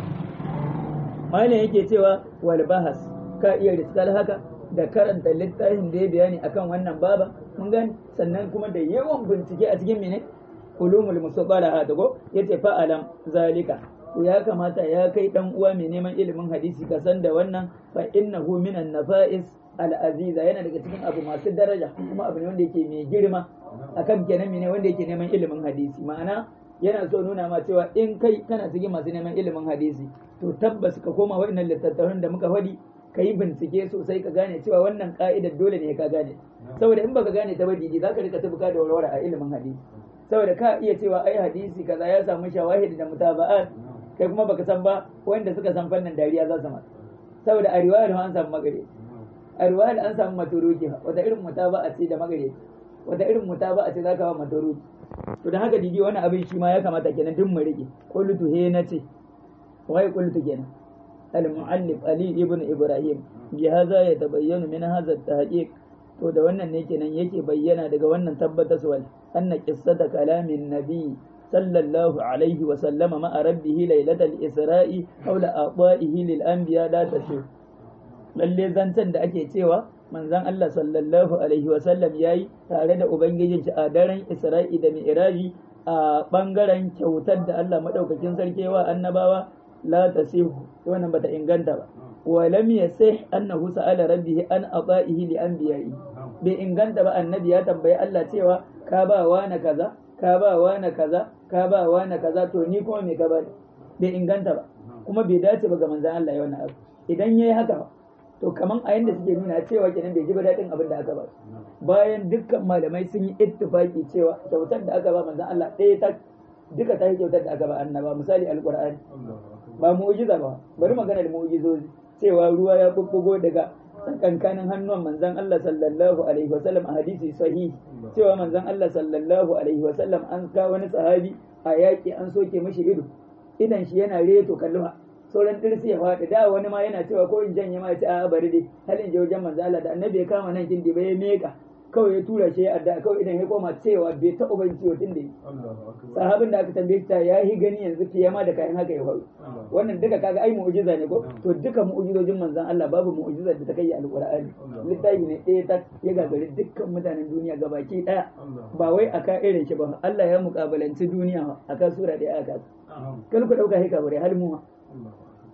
[SPEAKER 1] malam yake cewa wal bahas ka iya riskal haka da karanta littafin da ya bayani akan wannan baba mun gani sannan kuma da yawan bincike a cikin mene ulumul musabbaha ta go yace fa alam zalika to ya kamata ya kai dan uwa mai neman ilimin hadisi ka san da wannan fa innahu minan nafa'is al'aziza yana daga cikin abu masu daraja kuma abu ne wanda yake mai girma akan kenan ne wanda yake neman ilimin hadisi ma'ana yana so nuna ma cewa in kai kana cikin masu neman ilimin hadisi to tabbas ka koma wa'annan littattafan da muka faɗi ka yi bincike sosai ka gane cewa wannan ka'idar dole ne ka gane saboda in baka gane ta ba didi za ka rika tabuka da warware a ilimin hadisi saboda ka iya cewa ai hadisi kaza ya samu shawahid da mutaba'at kai kuma baka san ba wanda suka san fannin dariya za su ma saboda a riwayar an samu magare a riwayar an samu maturuki wata irin mutaba'a ce da magare wata irin mutaba'a ce zaka ba maturuki to da haka digi wani abin shi ma ya kamata kenan duk mu rike qultu he nace wai qultu kenan al-mu'allif ali ibn ibrahim bi hadha yatabayyanu min hadha at-tahqiq to da wannan ne kenan yake bayyana daga wannan tabbataswal anna qissata kalamin nabi sallallahu alaihi wa sallama ma'a rabbihi lailatal isra'i hawla aqwa'ihi lil anbiya la tashu lalle zancen da ake cewa manzon Allah sallallahu alaihi wa sallam yayi tare da ubangijin shi a daren isra'i da mi'raji a bangaren kyautar da Allah madaukakin sarki wa annabawa la tasihu wannan bata inganta ba wa lam yasih annahu sa'ala rabbihi an ata'ihi li anbiya'i bai inganta ba annabi ya tambayi Allah cewa ka ba wa na kaza ka ba wa na kaza ka ba wa na kaza to ni kuma me ka ba bai inganta ba kuma bai dace ba ga manzon Allah ya wannan abu idan yayi haka to kaman a yanda suke nuna cewa kenan bai ji ba daɗin abin da aka ba bayan dukkan malamai sun yi ittifaki cewa kyautar da aka ba manzon Allah ɗaya ta duka ta yi kyautar da aka ba annaba misali alqur'ani ba mu'jiza ba bari magana da mu'jizozi cewa ruwa ya bubbugo daga tsakankanin hannuwan manzon Allah sallallahu alaihi wasallam a hadisi sahihi cewa manzon Allah sallallahu alaihi wasallam an ka wani sahabi a yaƙi an soke mishi ido idan shi yana reto kalluha sauran dirsi ya faɗi da wani ma yana cewa ko in janye ma ya ce a bari dai hal in je wajen manzo Allah da annabi ya kama nan kin ba ya meka kawai ya tura shi ya adda kawai idan ya koma cewa bai taɓa ban ciwo tun da sahabin da aka tambaye ta ya yi gani yanzu fiye ma da kayan haka ya faru wannan duka kaga ai mu'jiza ne ko to duka mu'jizojin manzon Allah babu mu'jizar da ta kai alqur'ani littafi ne ɗaya ta ya gagari dukkan mutanen duniya gabaki ɗaya ba wai aka irin shi ba Allah ya mukabalanci duniya aka sura ɗaya aka kal ku dauka hika bare hal mu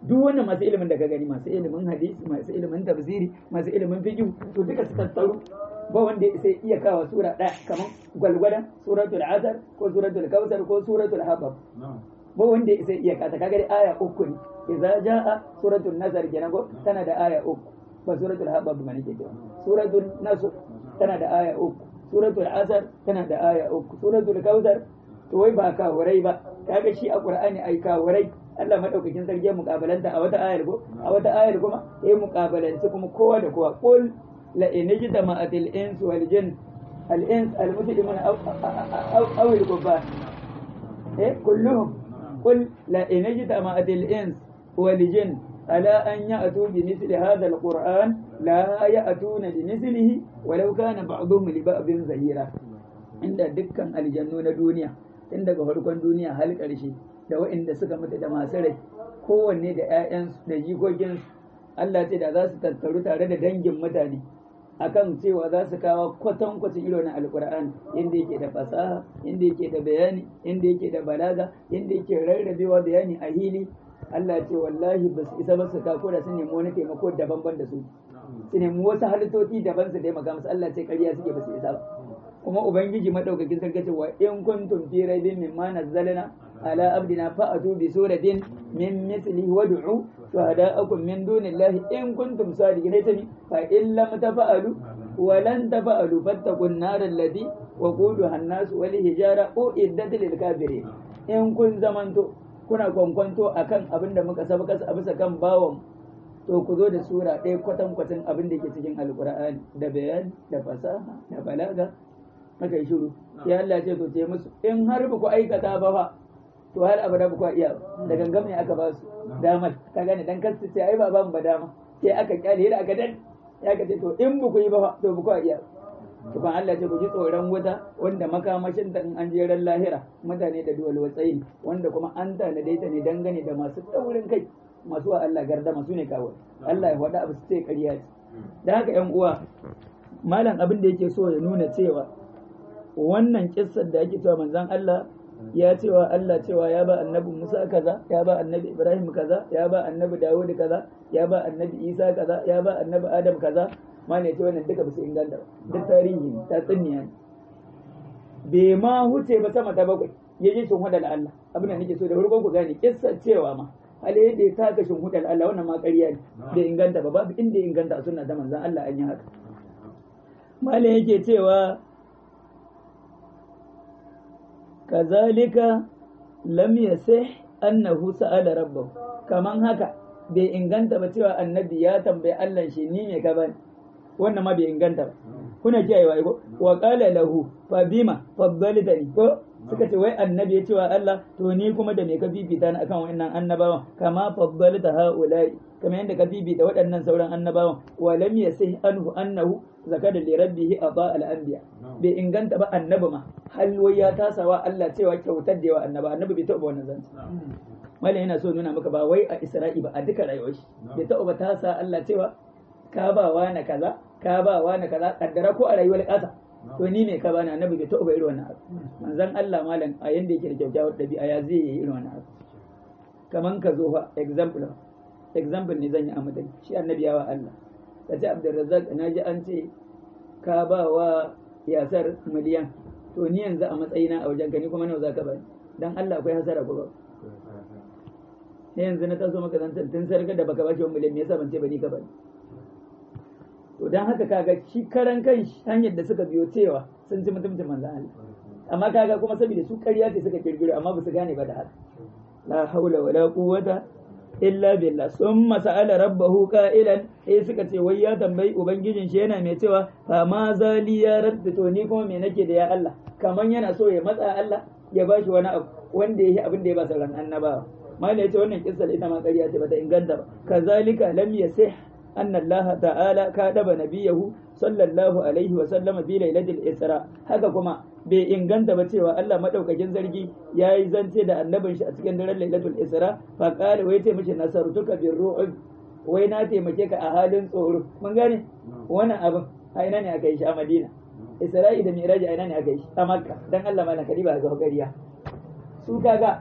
[SPEAKER 1] duk wannan masu ilimin da ka gani masu ilimin hadisi masu ilimin tafsiri masu ilimin fiqh to duka su tattaru ba wanda sai iya kawo sura ɗaya kamar gwalgwadon suratul asar ko suratul kausar ko suratul habab ba wanda sai iya kata kaga dai aya uku ne idza jaa suratul nasr kenan ko tana da aya uku ba suratul habab ba nake cewa suratul nasr tana da aya uku suratul asar tana da aya uku suratul kausar to wai ba kawurai ba kaga shi a qur'ani ai kawurai Allah madaukakin sarki ya mukabalanta a wata ayar ko a wata ayar kuma ya mukabalanci kuma kowa da kowa qul la in jitama'atil ins wal jin al ins al muslimun aw aw al kuffar eh kulluhum qul la in jitama'atil ins wal jin ala an ya'tu bi mithli hadha al qur'an la ya'tuna bi mithlihi walau kana ba'dhum li ba'dhin zahira inda dukkan aljannu na duniya tun daga farkon duniya har ƙarshe da waɗanda suka mutu da masu rai kowanne da 'ya'yansu da jikokinsu Allah ce da za su tattaru tare da dangin mutane akan cewa za su kawo kwatankwacin irin alkur'ani inda yake da fasaha inda yake da bayani inda yake da balaga inda yake rarrabewa bayani a hili Allah ce wallahi ba su isa ba su kako da su nemi wani taimako daban-ban da su su nemi wasu halittoci daban su taimaka musu Allah ce ƙarya suke ba su isa ba kuma ubangiji madaukakin sarki ce wa in kuntum fi raibin mimma nazzalna ala abdina fa'atu bi suratin min mithlihi wad'u shuhada'akum min dunillahi in kuntum sadiqin tabi fa in lam tafa'alu wa lan tafa'alu fattaqun nar allati waquduha an-nas wal hijara uiddat lil kafirin in kun zamanto kuna kwankwanto akan abin da muka sabaka a bisa kan bawon to ku zo da sura ɗaya kwatankwacin abin da ke cikin alkur'ani da bayani da fasaha da balaga aka yi shiru ya Allah ce to ce musu in har ba ku aikata ba fa to har abada ba ku iya da gangam ne aka ba su damar ka gane dan kasu ce ai ba ba mu ba dama sai aka kyale da aka dan ya ka ce to in ba ku yi ba fa to ba ku iya to kan Allah ce ku ji tsoron wuta wanda makamashin ta in an je ran lahira mutane da duwal watsayi wanda kuma an tanade ta ne dangane da masu taurin kai masu wa Allah gardama su ne kawo Allah ya faɗa abu su ce ƙarya ce da haka ƴan uwa malam abin da yake so ya nuna cewa wannan kissar da ake cewa manzon Allah ya cewa Allah cewa ya ba annabi Musa kaza ya ba annabi Ibrahim kaza ya ba annabi Dawud kaza ya ba annabi Isa kaza ya ba annabi Adam kaza ma ne ce wannan duka ba su inganta ba duk tarihi ta tsinniya ne bai ma huce ba sama ta bakwai ya ji shin hudal Allah abin da nake so da farkon ku gane kissar cewa ma hali yadda ya taka shin hudal Allah wannan ma ƙarya ne bai inganta ba babu inda ya inganta a sunna ta manzon Allah an yi haka malam yake cewa kazalika lam yasih annahu sa'ala rabbahu kaman haka bai inganta ba cewa annabi ya tambayi Allah shi ni ne ka bani wannan ma bai inganta ba kuna kiyayewa ko wa qala lahu fa bima faddaltani ko suka ce wai annabi ya cewa Allah to ni kuma da me ka bibita ni akan wannan annabawan kama faddalta haula'i kamar yadda ka bibita waɗannan sauran annabawan wa lam yasih anhu annahu zakada li rabbih aba al anbiya bai inganta ba annabi ma hal wai ya tasawa Allah cewa kyautar da yawa annaba annabi bai taɓa wannan zance mallam yana so nuna maka ba wai a Isra'i ba a duka rayuwar shi bai taɓa ba tasa Allah cewa ka ba wa na kaza ka ba wa na kaza kaddara ko a rayuwar ƙasa to ni ne ka bani annabi bai taɓa irin wannan abu manzon Allah malam a yanda yake da kyaukyawar ɗabi'a ya zai yi irin wannan abu kaman ka zo fa example example ne zan yi a madani shi annabi yawa Allah ka ce Abdulrazzaq na ji an ce ka ba wa yasar miliyan to ni yanzu a matsayina a wajen gani kuma nawa zaka bani dan Allah akwai hasara ko ba ne yanzu na taso maka zantar tun sarka da baka bashi wani miliyan me yasa ban ce ba ni ka bani to dan haka kaga shi karan kan hanyar da suka biyo cewa sun ci mutumcin manzo Allah amma kaga kuma saboda su ƙarya ce suka kirkiro amma ba su gane ba da haka la haula wala quwwata illa billah summa sa'ala rabbahu qa'ilan eh suka ce wai ya tambayi ubangijin shi yana mai cewa fa ma zali ya rabbi to ni kuma me nake da ya Allah kaman yana so ya matsa Allah ya bashi wani abu wanda yake abin da ya ba sauran annabawa mala yace wannan kissa ita ma ƙarya ce bata inganta ba kazalika lam yasih anna Allah ta'ala kadaba nabiyahu sallallahu alaihi wa sallama fi lailatul isra haka kuma bai inganta ba cewa Allah madaukakin zargi ya yi zance da annabin shi a cikin daren lailatul isra fa qala wai taimake nasartuka bir ru'ub wai na taimake ka a halin tsoro mun gane wannan abin a ina ne aka yi shi a Madina Isra'i da Miraji a ina ne aka yi shi a Makka dan Allah malaka ba ga gariya su kaga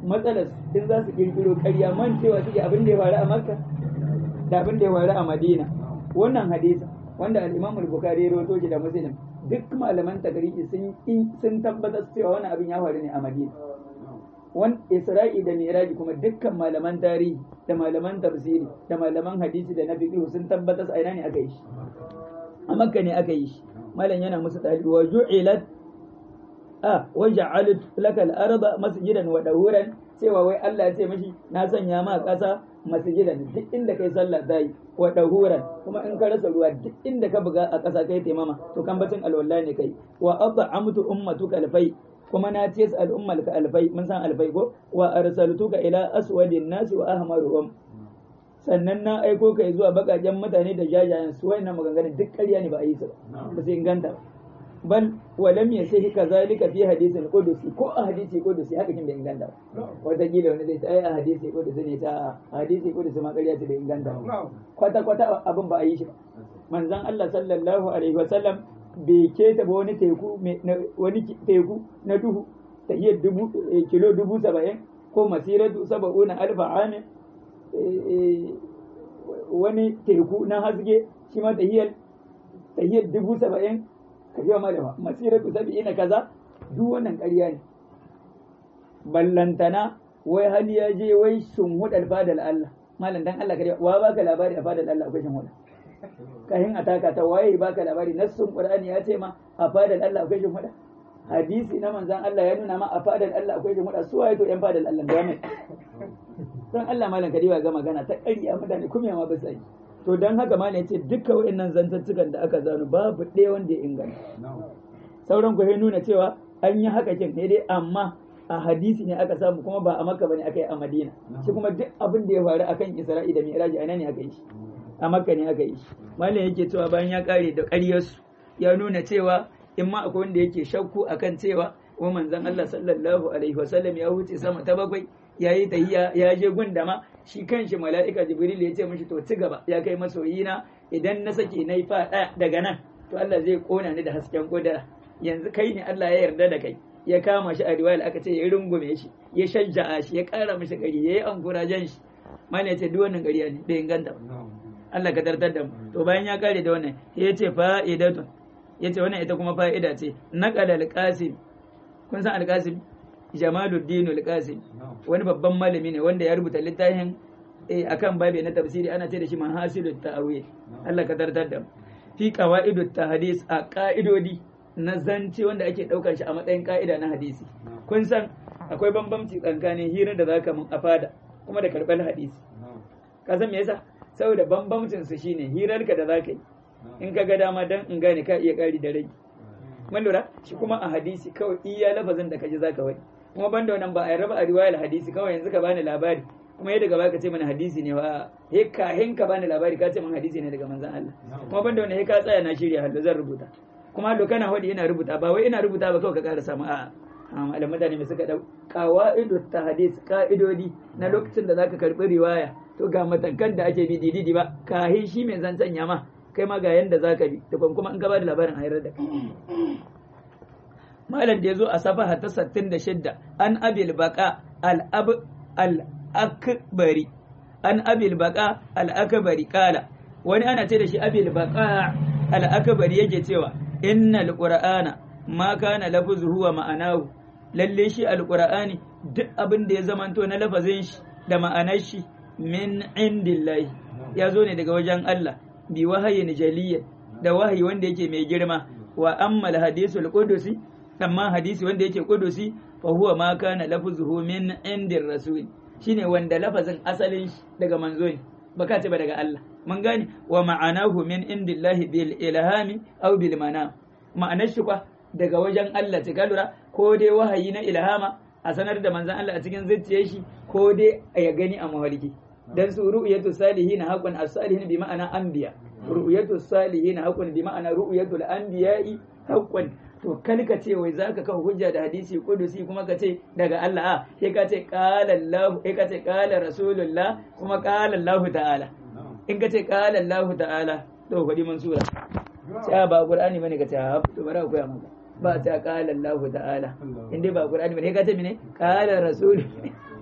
[SPEAKER 1] matsalar in za su kirkiro ƙarya mancewa suke abin da ya faru a makka da abin da ya faru a madina wannan hadisa wanda al-imam al-bukhari ya rawaito shi da muslim duk malaman tagriji sun sun tabbatar cewa wannan abin ya faru ne a madina wan isra'i da miraji kuma dukkan malaman tarihi da malaman tafsiri da malaman hadisi da na fiqh sun tabbatar a ina ne aka yi shi a makka ne aka yi shi malam yana musu dalibi wa ju'ilat a waja'alut laka al-arda masjidan wa dahuran cewa wai Allah ya ce mishi na sanya ma ƙasa masjidan duk inda kai sallah zai wa dahuran kuma in ka rasa ruwa duk inda ka buga a ƙasa kai taimama to kan bacin alwala ne kai wa at'amtu ummatuka alfai kuma na ce su al'ummal ka alfai mun san alfai ko wa arsaltuka ila aswadin nasi wa ahmaruhum sannan na aiko ka zuwa bakajen mutane da jajayen su wayannan maganganun duk ƙarya ne ba a yi su ba ba sai inganta ba bal walam yasihi kazalika fi hadisin qudusi ko a hadisi qudusi haka kin bai inganta ba wata kila wani zai ce ai a hadisi qudusi ne ta a hadisi qudusi ma ƙarya ce bai inganta ba kwata kwata abin ba a yi shi ba manzon Allah sallallahu alaihi wa sallam bai keta ba wani teku wani teku na duhu tahiyar dubu kilo dubu saba'in ko masiratu saba'una alfa amin wani teku na hasge shi ma tahiyar tahiyar dubu saba'in ka ji ma da masiratu saba'ina kaza duk wannan ƙarya ne ballantana wai hali ya je wai sun hudar fadal Allah malam dan Allah kariya wa baka labari a fadal Allah akwai shin huda kahin ataka ta waye baka labari nassun qur'ani ya ce ma a fadal Allah akwai shin huda hadisi na manzan Allah ya nuna ma a fadal Allah akwai shin huda su waye to yan fadal Allah da mai dan Allah malam kariya ga magana ta ƙarya mutane kuma ma ba sai to don haka ma ne ce dukkan wa'annan zantattukan da aka zanu babu ɗaya wanda ya inganta sauran ku nuna cewa an yi haka kin ne dai amma a hadisi ne aka samu kuma ba a makka bane aka yi a madina shi kuma duk abin da ya faru akan isra'i da mi'raji a ne aka yi shi a makka ne aka yi shi malam yake cewa bayan ya kare da ƙaryarsu ya nuna cewa in ma akwai wanda yake shakku akan cewa wa manzon Allah sallallahu alaihi wasallam ya wuce sama ta bakwai ya yi tahiya ya je gundama shi kanshi mala'ika jibril ya ce mishi to ci gaba ya kai masoyina idan na sake na yi faɗa daga nan to Allah zai kona ni da hasken kudura yanzu kai ne Allah ya yarda da kai ya kama shi a riwaya aka ce ya rungume shi ya shajja'a shi ya ƙara mishi gari ya yi ankurajen shi mana ya ce duk wannan gari ne da inganta Allah ka tartar da mu to bayan ya kare da wannan ya ce fa'idatun ya ce wannan ita kuma fa'ida ce naqala al-qasim kun san al-qasim Jamaluddin al-Qasim wani babban malami ne wanda ya rubuta littafin akan babe na tafsiri ana ce da shi mahasilut ta'awil Allah ka tartar da fi qawaidut tahdis a ka'idodi na zance wanda ake daukar shi a matsayin ka'ida na hadisi kun san akwai bambamci tsakanin hira da zaka mun afada kuma da karɓar hadisi ka san me yasa saboda bambamcin su shine hirarka da zaka yi in ka ga dama dan in gane ka iya kari da rai mun lura shi kuma a hadisi kawai iya lafazin da kaji zaka wani kuma banda wannan ba a raba a riwayar hadisi kawai yanzu ka bani labari kuma yadda gaba ka ce mana hadisi ne wa he ka hin ka bani labari ka ce mana hadisi ne daga manzon Allah kuma banda wannan he ka tsaya na shirya hallo zan rubuta kuma hallo kana hodi ina rubuta ba wai ina rubuta ba kawai ka ƙara samu a'a malaman mutane mai suka dau qawaidu tahadis ka'idodi na lokacin da zaka karbi riwaya to ga matakan da ake bi dididi ba kahin shi mai zancen yama kai ma ga yanda zaka bi da kuma in ka ba da labarin a da kai malam da ya zo a safaha ta 66 an abil baka al-akbari an abil baka al-akbari kala wani ana ce da shi abil baka al-akbari yake cewa innal qur'ana ma kana lafzuhu wa ma'anahu lalle shi al-qur'ani duk abin da ya zamanto na lafazin shi da ma'anar shi min indillahi ya zo ne daga wajen Allah bi wahayin jaliyya da wahayi wanda yake mai girma wa ammal hadisul qudusi amma hadisi wanda yake kudusi fa huwa ma kana lafzuhu min indir rasul shine wanda lafazin asalin shi daga manzo ne baka ce ba daga Allah mun gane wa ma'anahu min indillahi bil ilhami aw bil manam ma'anar shi kwa daga wajen Allah ta lura ko dai wahayi na ilhama a sanar da manzon Allah a cikin zuciyar shi ko dai ya gani a mawarki dan su ru'yatu salihin haqqan as-salihin bi ma'ana anbiya ru'yatu salihin haqqan bi ma'ana ru'yatul anbiya'i haqqan to kalka ce wai zaka kawo hujja da hadisi kudusi kuma ka ce daga Allah a sai ka ce qala Allah sai ka ce qala rasulullah kuma qala Allah ta'ala in ka ce qala Allah ta'ala to fadi mansura sai ba qur'ani bane ka ce ha to bara koya maka ba ta qala Allah ta'ala in dai ba qur'ani bane ka ce mene qala rasul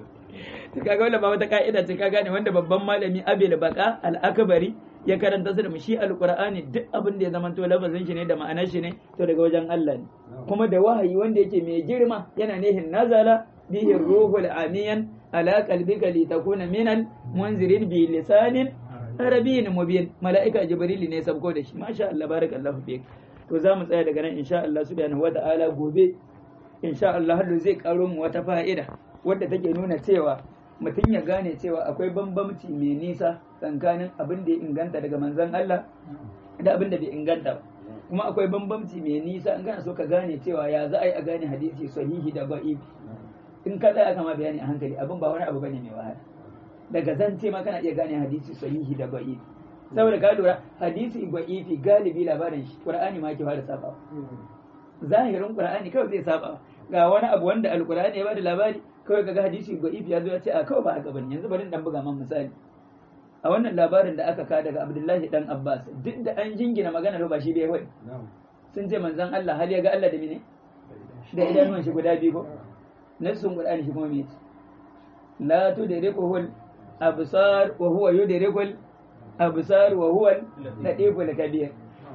[SPEAKER 1] to kaga wannan ba wata ka'ida ce ka gane wanda babban malami Abil Baka al-Akbari ya karanta su da shi alqur'ani duk abin da ya zama to lafazin shi ne da ma'anar shi ne to daga wajen Allah ne kuma da wahayi wanda yake mai girma yana nihin nazala bihi ruhul amiyan ala qalbika litakuna minal munzirin bi lisanin arabiyyin mubin mala'ika jibril ne sabko da shi masha Allah barakallahu fik to za mu tsaya daga nan insha Allah subhanahu wata'ala gobe insha Allah har zai karo mu wata fa'ida wadda take nuna cewa mutum ya gane cewa akwai bambamci mai nisa tsakanin abin da ya inganta daga manzon Allah da abin da bai inganta ba kuma akwai bambamci mai nisa in kana so ka gane cewa ya za a yi a gane hadisi sahihi da ba'ibi in ka tsaya kama bayani a hankali abin ba wani abu bane mai wahala daga zance ma kana iya gane hadisi sahihi da ba'ibi saboda ka lura hadisi ba'ifi galibi labarin shi qur'ani ma ke fara saba zahirin qur'ani kawai zai saba ga wani abu wanda alqur'ani ya bada labari kawai kaga hadisi ba'ifi ya zo ya ce a kawai ba haka bane yanzu bari dan buga man misali a wannan labarin da aka ka daga Abdullahi dan Abbas duk da an jingina magana ba shi bai wai sun ce manzon Allah hal ya ga Allah da mene da idanuwan shi guda biyu ko nassun qur'ani shi kuma me la tudrikuhu al-absar wa huwa yudrikul absar wa huwa al-latiful kabir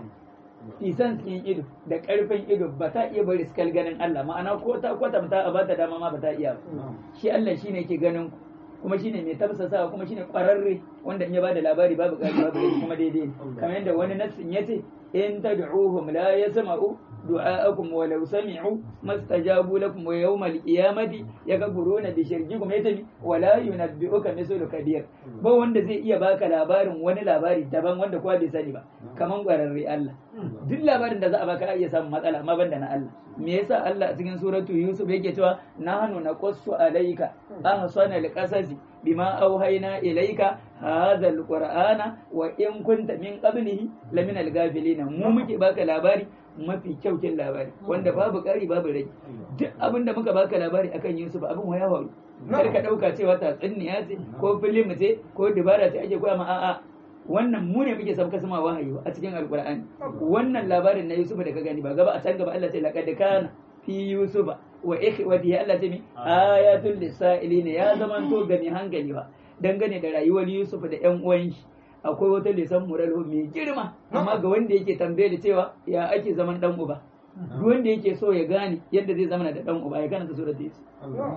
[SPEAKER 1] isan cikin ido da karfin ido ba ta iya bari skal ganin Allah ma'ana ko ta kwatanta a bata dama ma ba ta iya ba shi Allah shine ke ganin ku kuma shine mai tafsasawa kuma shine kwararre wanda in ya bada labari babu ƙari babu laifi kuma daidai kamar yadda wani nassin yace in tad'uhum la yasma'u du'a'akum wa law sami'u mastajabu lakum wa yawmal qiyamati yakfuruna bi shirkikum yatabi wa la yunabbi'uka mithlu kabir ba wanda zai iya baka labarin wani labari daban wanda kowa bai sani ba kaman kwararre Allah duk labarin da za a baka iya samun matsala amma banda na Allah me yasa Allah a cikin suratu Yusuf yake cewa nahnu naqussu alayka ahsana alqasasi bima auhayna ilayka hadha alqur'ana wa in kunta min qablihi lamina alghafilin mu muke baka labari mafi kyaukin labari wanda babu ƙari babu rage duk abin da muka baka labari akan Yusuf abin waya faru kar ka dauka cewa tatsuniya ce ko filim ce ko dubara ce ake koya ma a'a wannan mu ne muke sabka sama wahayi a cikin alqur'ani wannan labarin na Yusuf da ka gani ba gaba a can gaba Allah ce laqad kana fi Yusuf wa ikhwatihi Allah ce mi ayatul lisailin ya zamanto ga mai hankali ba dangane da rayuwar Yusuf da ƴan uwan shi akwai wata lisan muralo mai girma amma ga wanda yake tambaye da cewa ya ake zaman dan uba duk wanda yake so ya gane yadda zai zama da dan uba ya karanta surat yusuf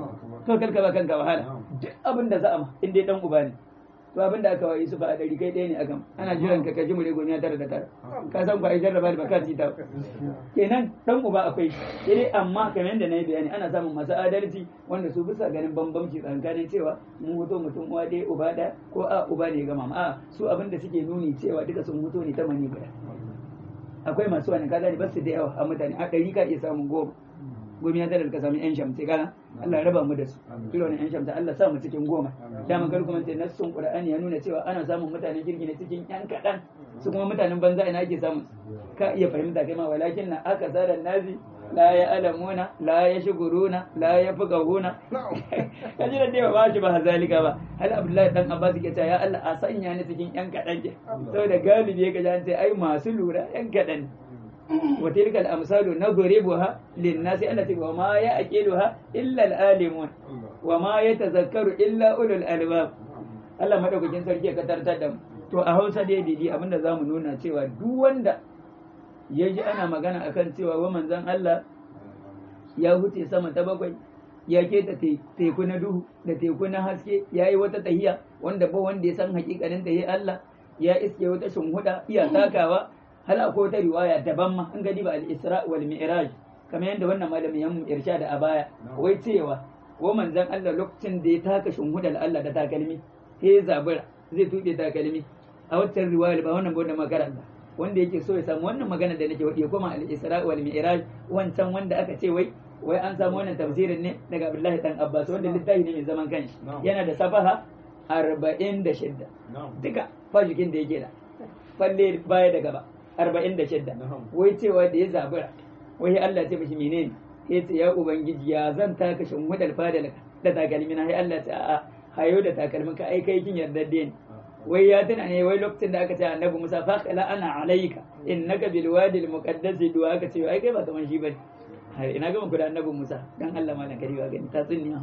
[SPEAKER 1] to kalka ba kanka wahala duk abin da za a ma in dai dan uba ne to abin da aka wa yusuf a dari kai ɗaya ne akan ana jiran ka kaji mure gomiya tara da tara ka san ba ai jarraba da baka ta kenan dan uba akwai sai amma kamar yadda na yi bayani ana samun masu adalci wanda su bisa ganin bambamci tsakanin cewa mun huto mutum uwa ɗaya uba ɗaya ko a uba ne gama a su abin da suke nuni cewa duka sun huto ne ta mani guda akwai masu wani kaza ne basu da yawa a mutane a ɗari ka iya samun goma gomi ya ka sami yan shamsi kana Allah raba mu da su kilo ne yan shamsi Allah sa mu cikin goma dama kar kuma sai nassun Qur'ani ya nuna cewa ana samun mutanen kirki ne cikin yan kaɗan su kuma mutanen banza ina ake samun ka iya fahimta kai ma walakin na aka zara nazi la ya alamuna la ya shuguruna la ya fugahuna kaji da dai ba shi ba hazalika ba hal abdullahi dan abbas ke cewa ya Allah a sanya ni cikin yan kadan ke saboda galibi ya kaji sai ai masu lura yan kadan wa tilka al-amsalu nadribuha lin-nasi allati wa ma ya'qiluha illa al-alimun wa ma yatazakkaru illa ulul albab Allah madaukakin sarki ya katartar da mu to a Hausa dai didi abinda zamu nuna cewa duk wanda ya ji ana magana akan cewa wa manzan Allah ya huce sama ta bakwai ya keta teku na duhu da teku na haske ya yi wata tahiya wanda ba wanda ya san hakikanin tahiya Allah ya iske wata shunhuda iya takawa hal akwai wata riwaya daban ma an gadi ba al-isra wal mi'raj kamar yadda wannan malamin yan irsha da a baya wai cewa wa manzan Allah lokacin da ya taka shunhudar Allah da takalmi sai ya zabura zai tuɗe takalmi a wata riwaya ba wannan ba wannan makaranta wanda yake so ya samu wannan magana da nake wadi ya koma al-Isra wal Mi'raj wancan wanda aka ce wai wai an samu wannan tafsirin ne daga Abdullahi dan Abbas wanda littafi ne mai zaman kanshi yana da safaha 46 duka fajikin da yake da falle baya da gaba 46 wai cewa da ya zabura wai Allah ce mishi menene ya ce ya ubangiji ya zan taka shinhudar fadalaka da takalmina sai Allah ce a'a hayo da takalmin ka ai kai kin yarda da ni wai ya tuna ne wai lokacin da aka ce annabi Musa fa kala ana alayka innaka bil wadi al muqaddas duwa aka ce ai kai ba kaman shi bane har ina gama ku da annabi Musa dan Allah ma na kariwa gani ta tsinniya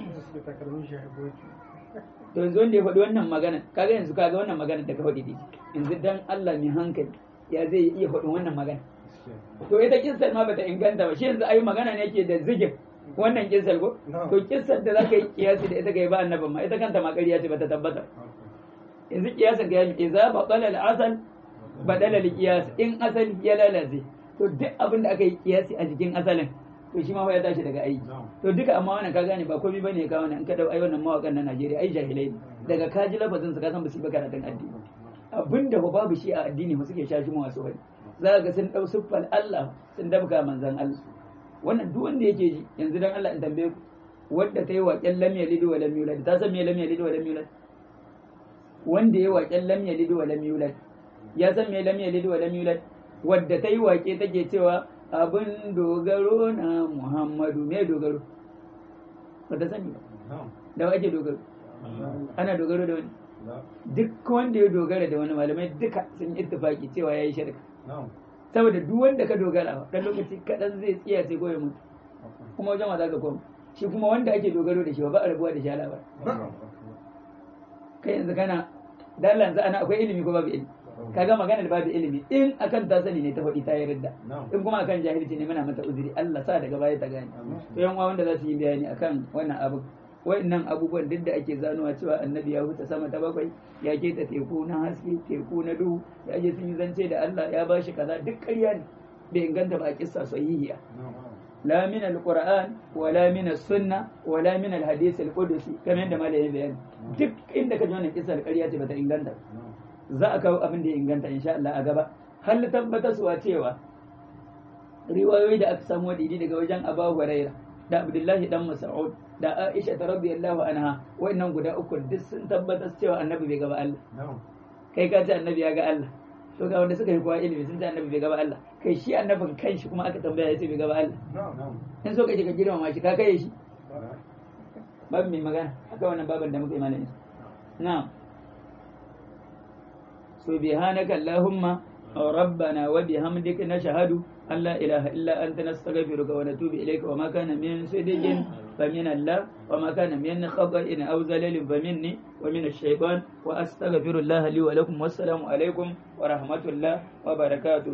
[SPEAKER 1] to yanzu wanda ya faɗi wannan magana kaga yanzu kaga wannan magana da ka faɗi dai yanzu dan Allah mai hankali ya zai iya faɗin wannan magana to ita kissar ma bata inganta ba shi yanzu ayi magana ne yake da zigin wannan kissar ko to kissar da zaka yi kiyasi da ita kai ba annabin ma ita kanta ma ƙarya ce bata tabbata yanzu kiyasin ga yami idza batala al-asal badala al-qiyas in asali ya lalace to duk abin da aka yi kiyasi a jikin asalin to shi ma fa ya tashi daga aiki to duka amma wannan ka gane ba komai bane ya kawo nan in ka dau ai wannan mawakan na Najeriya ai jahilai ne daga ka ji lafazin su ka san ba su yi karatun addini abinda ba babu shi a addini ba suke shashi mu wasu bane za ga sun dau siffar Allah sun dabga manzon Allah wannan duk wanda yake ji yanzu dan Allah in tambaye ku wanda ta yi waƙen lam yalid wa lam yulad ta san me lam yalid wa lam yulad wanda ya waƙen lam yalid wa lam yulad ya san me lam yalid wa lam yulad wadda ta yi waƙe take cewa abin dogaro na Muhammadu me dogaro ba ta sani ba da wa ake dogaro ana dogaro da wani duk wanda ya dogara da wani malamai duka sun ittifaki cewa ya yi shirka saboda duk wanda ka dogara ba dan lokaci kaɗan zai tsiya sai goya mutu kuma wajen wa za ka koma shi kuma wanda ake dogaro da shi ba a rabuwa da shi ba kai yanzu kana dalla yanzu ana akwai ilimi ko babu ilimi kaga magana da babu ilimi in akan ta sani ne ta faɗi ta yarda in kuma akan jahilci ne muna mata uzuri Allah sa daga baya ta gane to yan wanda za su yi bayani akan wannan abu wayannan abubuwan duk da ake zanowa cewa annabi ya huta sama ta bakwai ya keta teku na haske teku na duhu ya je sun yi zance da Allah ya bashi kaza duk ƙarya ne bai inganta ba a kissa sahihiya la min alquran wala min sunna wala min alhadith alqudsi kamar yadda malai bayani duk inda ka ji wannan kissa ƙarya ce bata inganta za a kawo abin da ya inganta insha Allah a gaba hal tabbata suwa cewa riwayoyi da aka samu didi daga wajen Abu Hurairah da Abdullahi dan Mas'ud da Aisha ta radiyallahu anha wannan guda uku duk sun tabbatar cewa annabi bai gaba Allah kai ka ce annabi ya ga Allah to ga wanda suka yi kowa ilimi sun ce annabi bai gaba Allah kai shi annabin kanshi kuma aka tambaya ya ce bai gaba Allah in so kace ka girmama shi ka kai shi babu mai magana haka wannan baban da muka yi malamin na'am subhanaka allahumma ربنا وبحمدك نشهد أن لا إله إلا أنت نستغفرك ونتوب إليك وما كان من صدق فمن الله وما كان من خطأ أو زلل فمني ومن الشيطان وأستغفر الله لي ولكم والسلام عليكم ورحمة الله وبركاته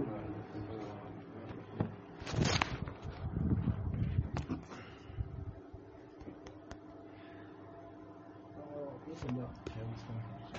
[SPEAKER 2] Yeah.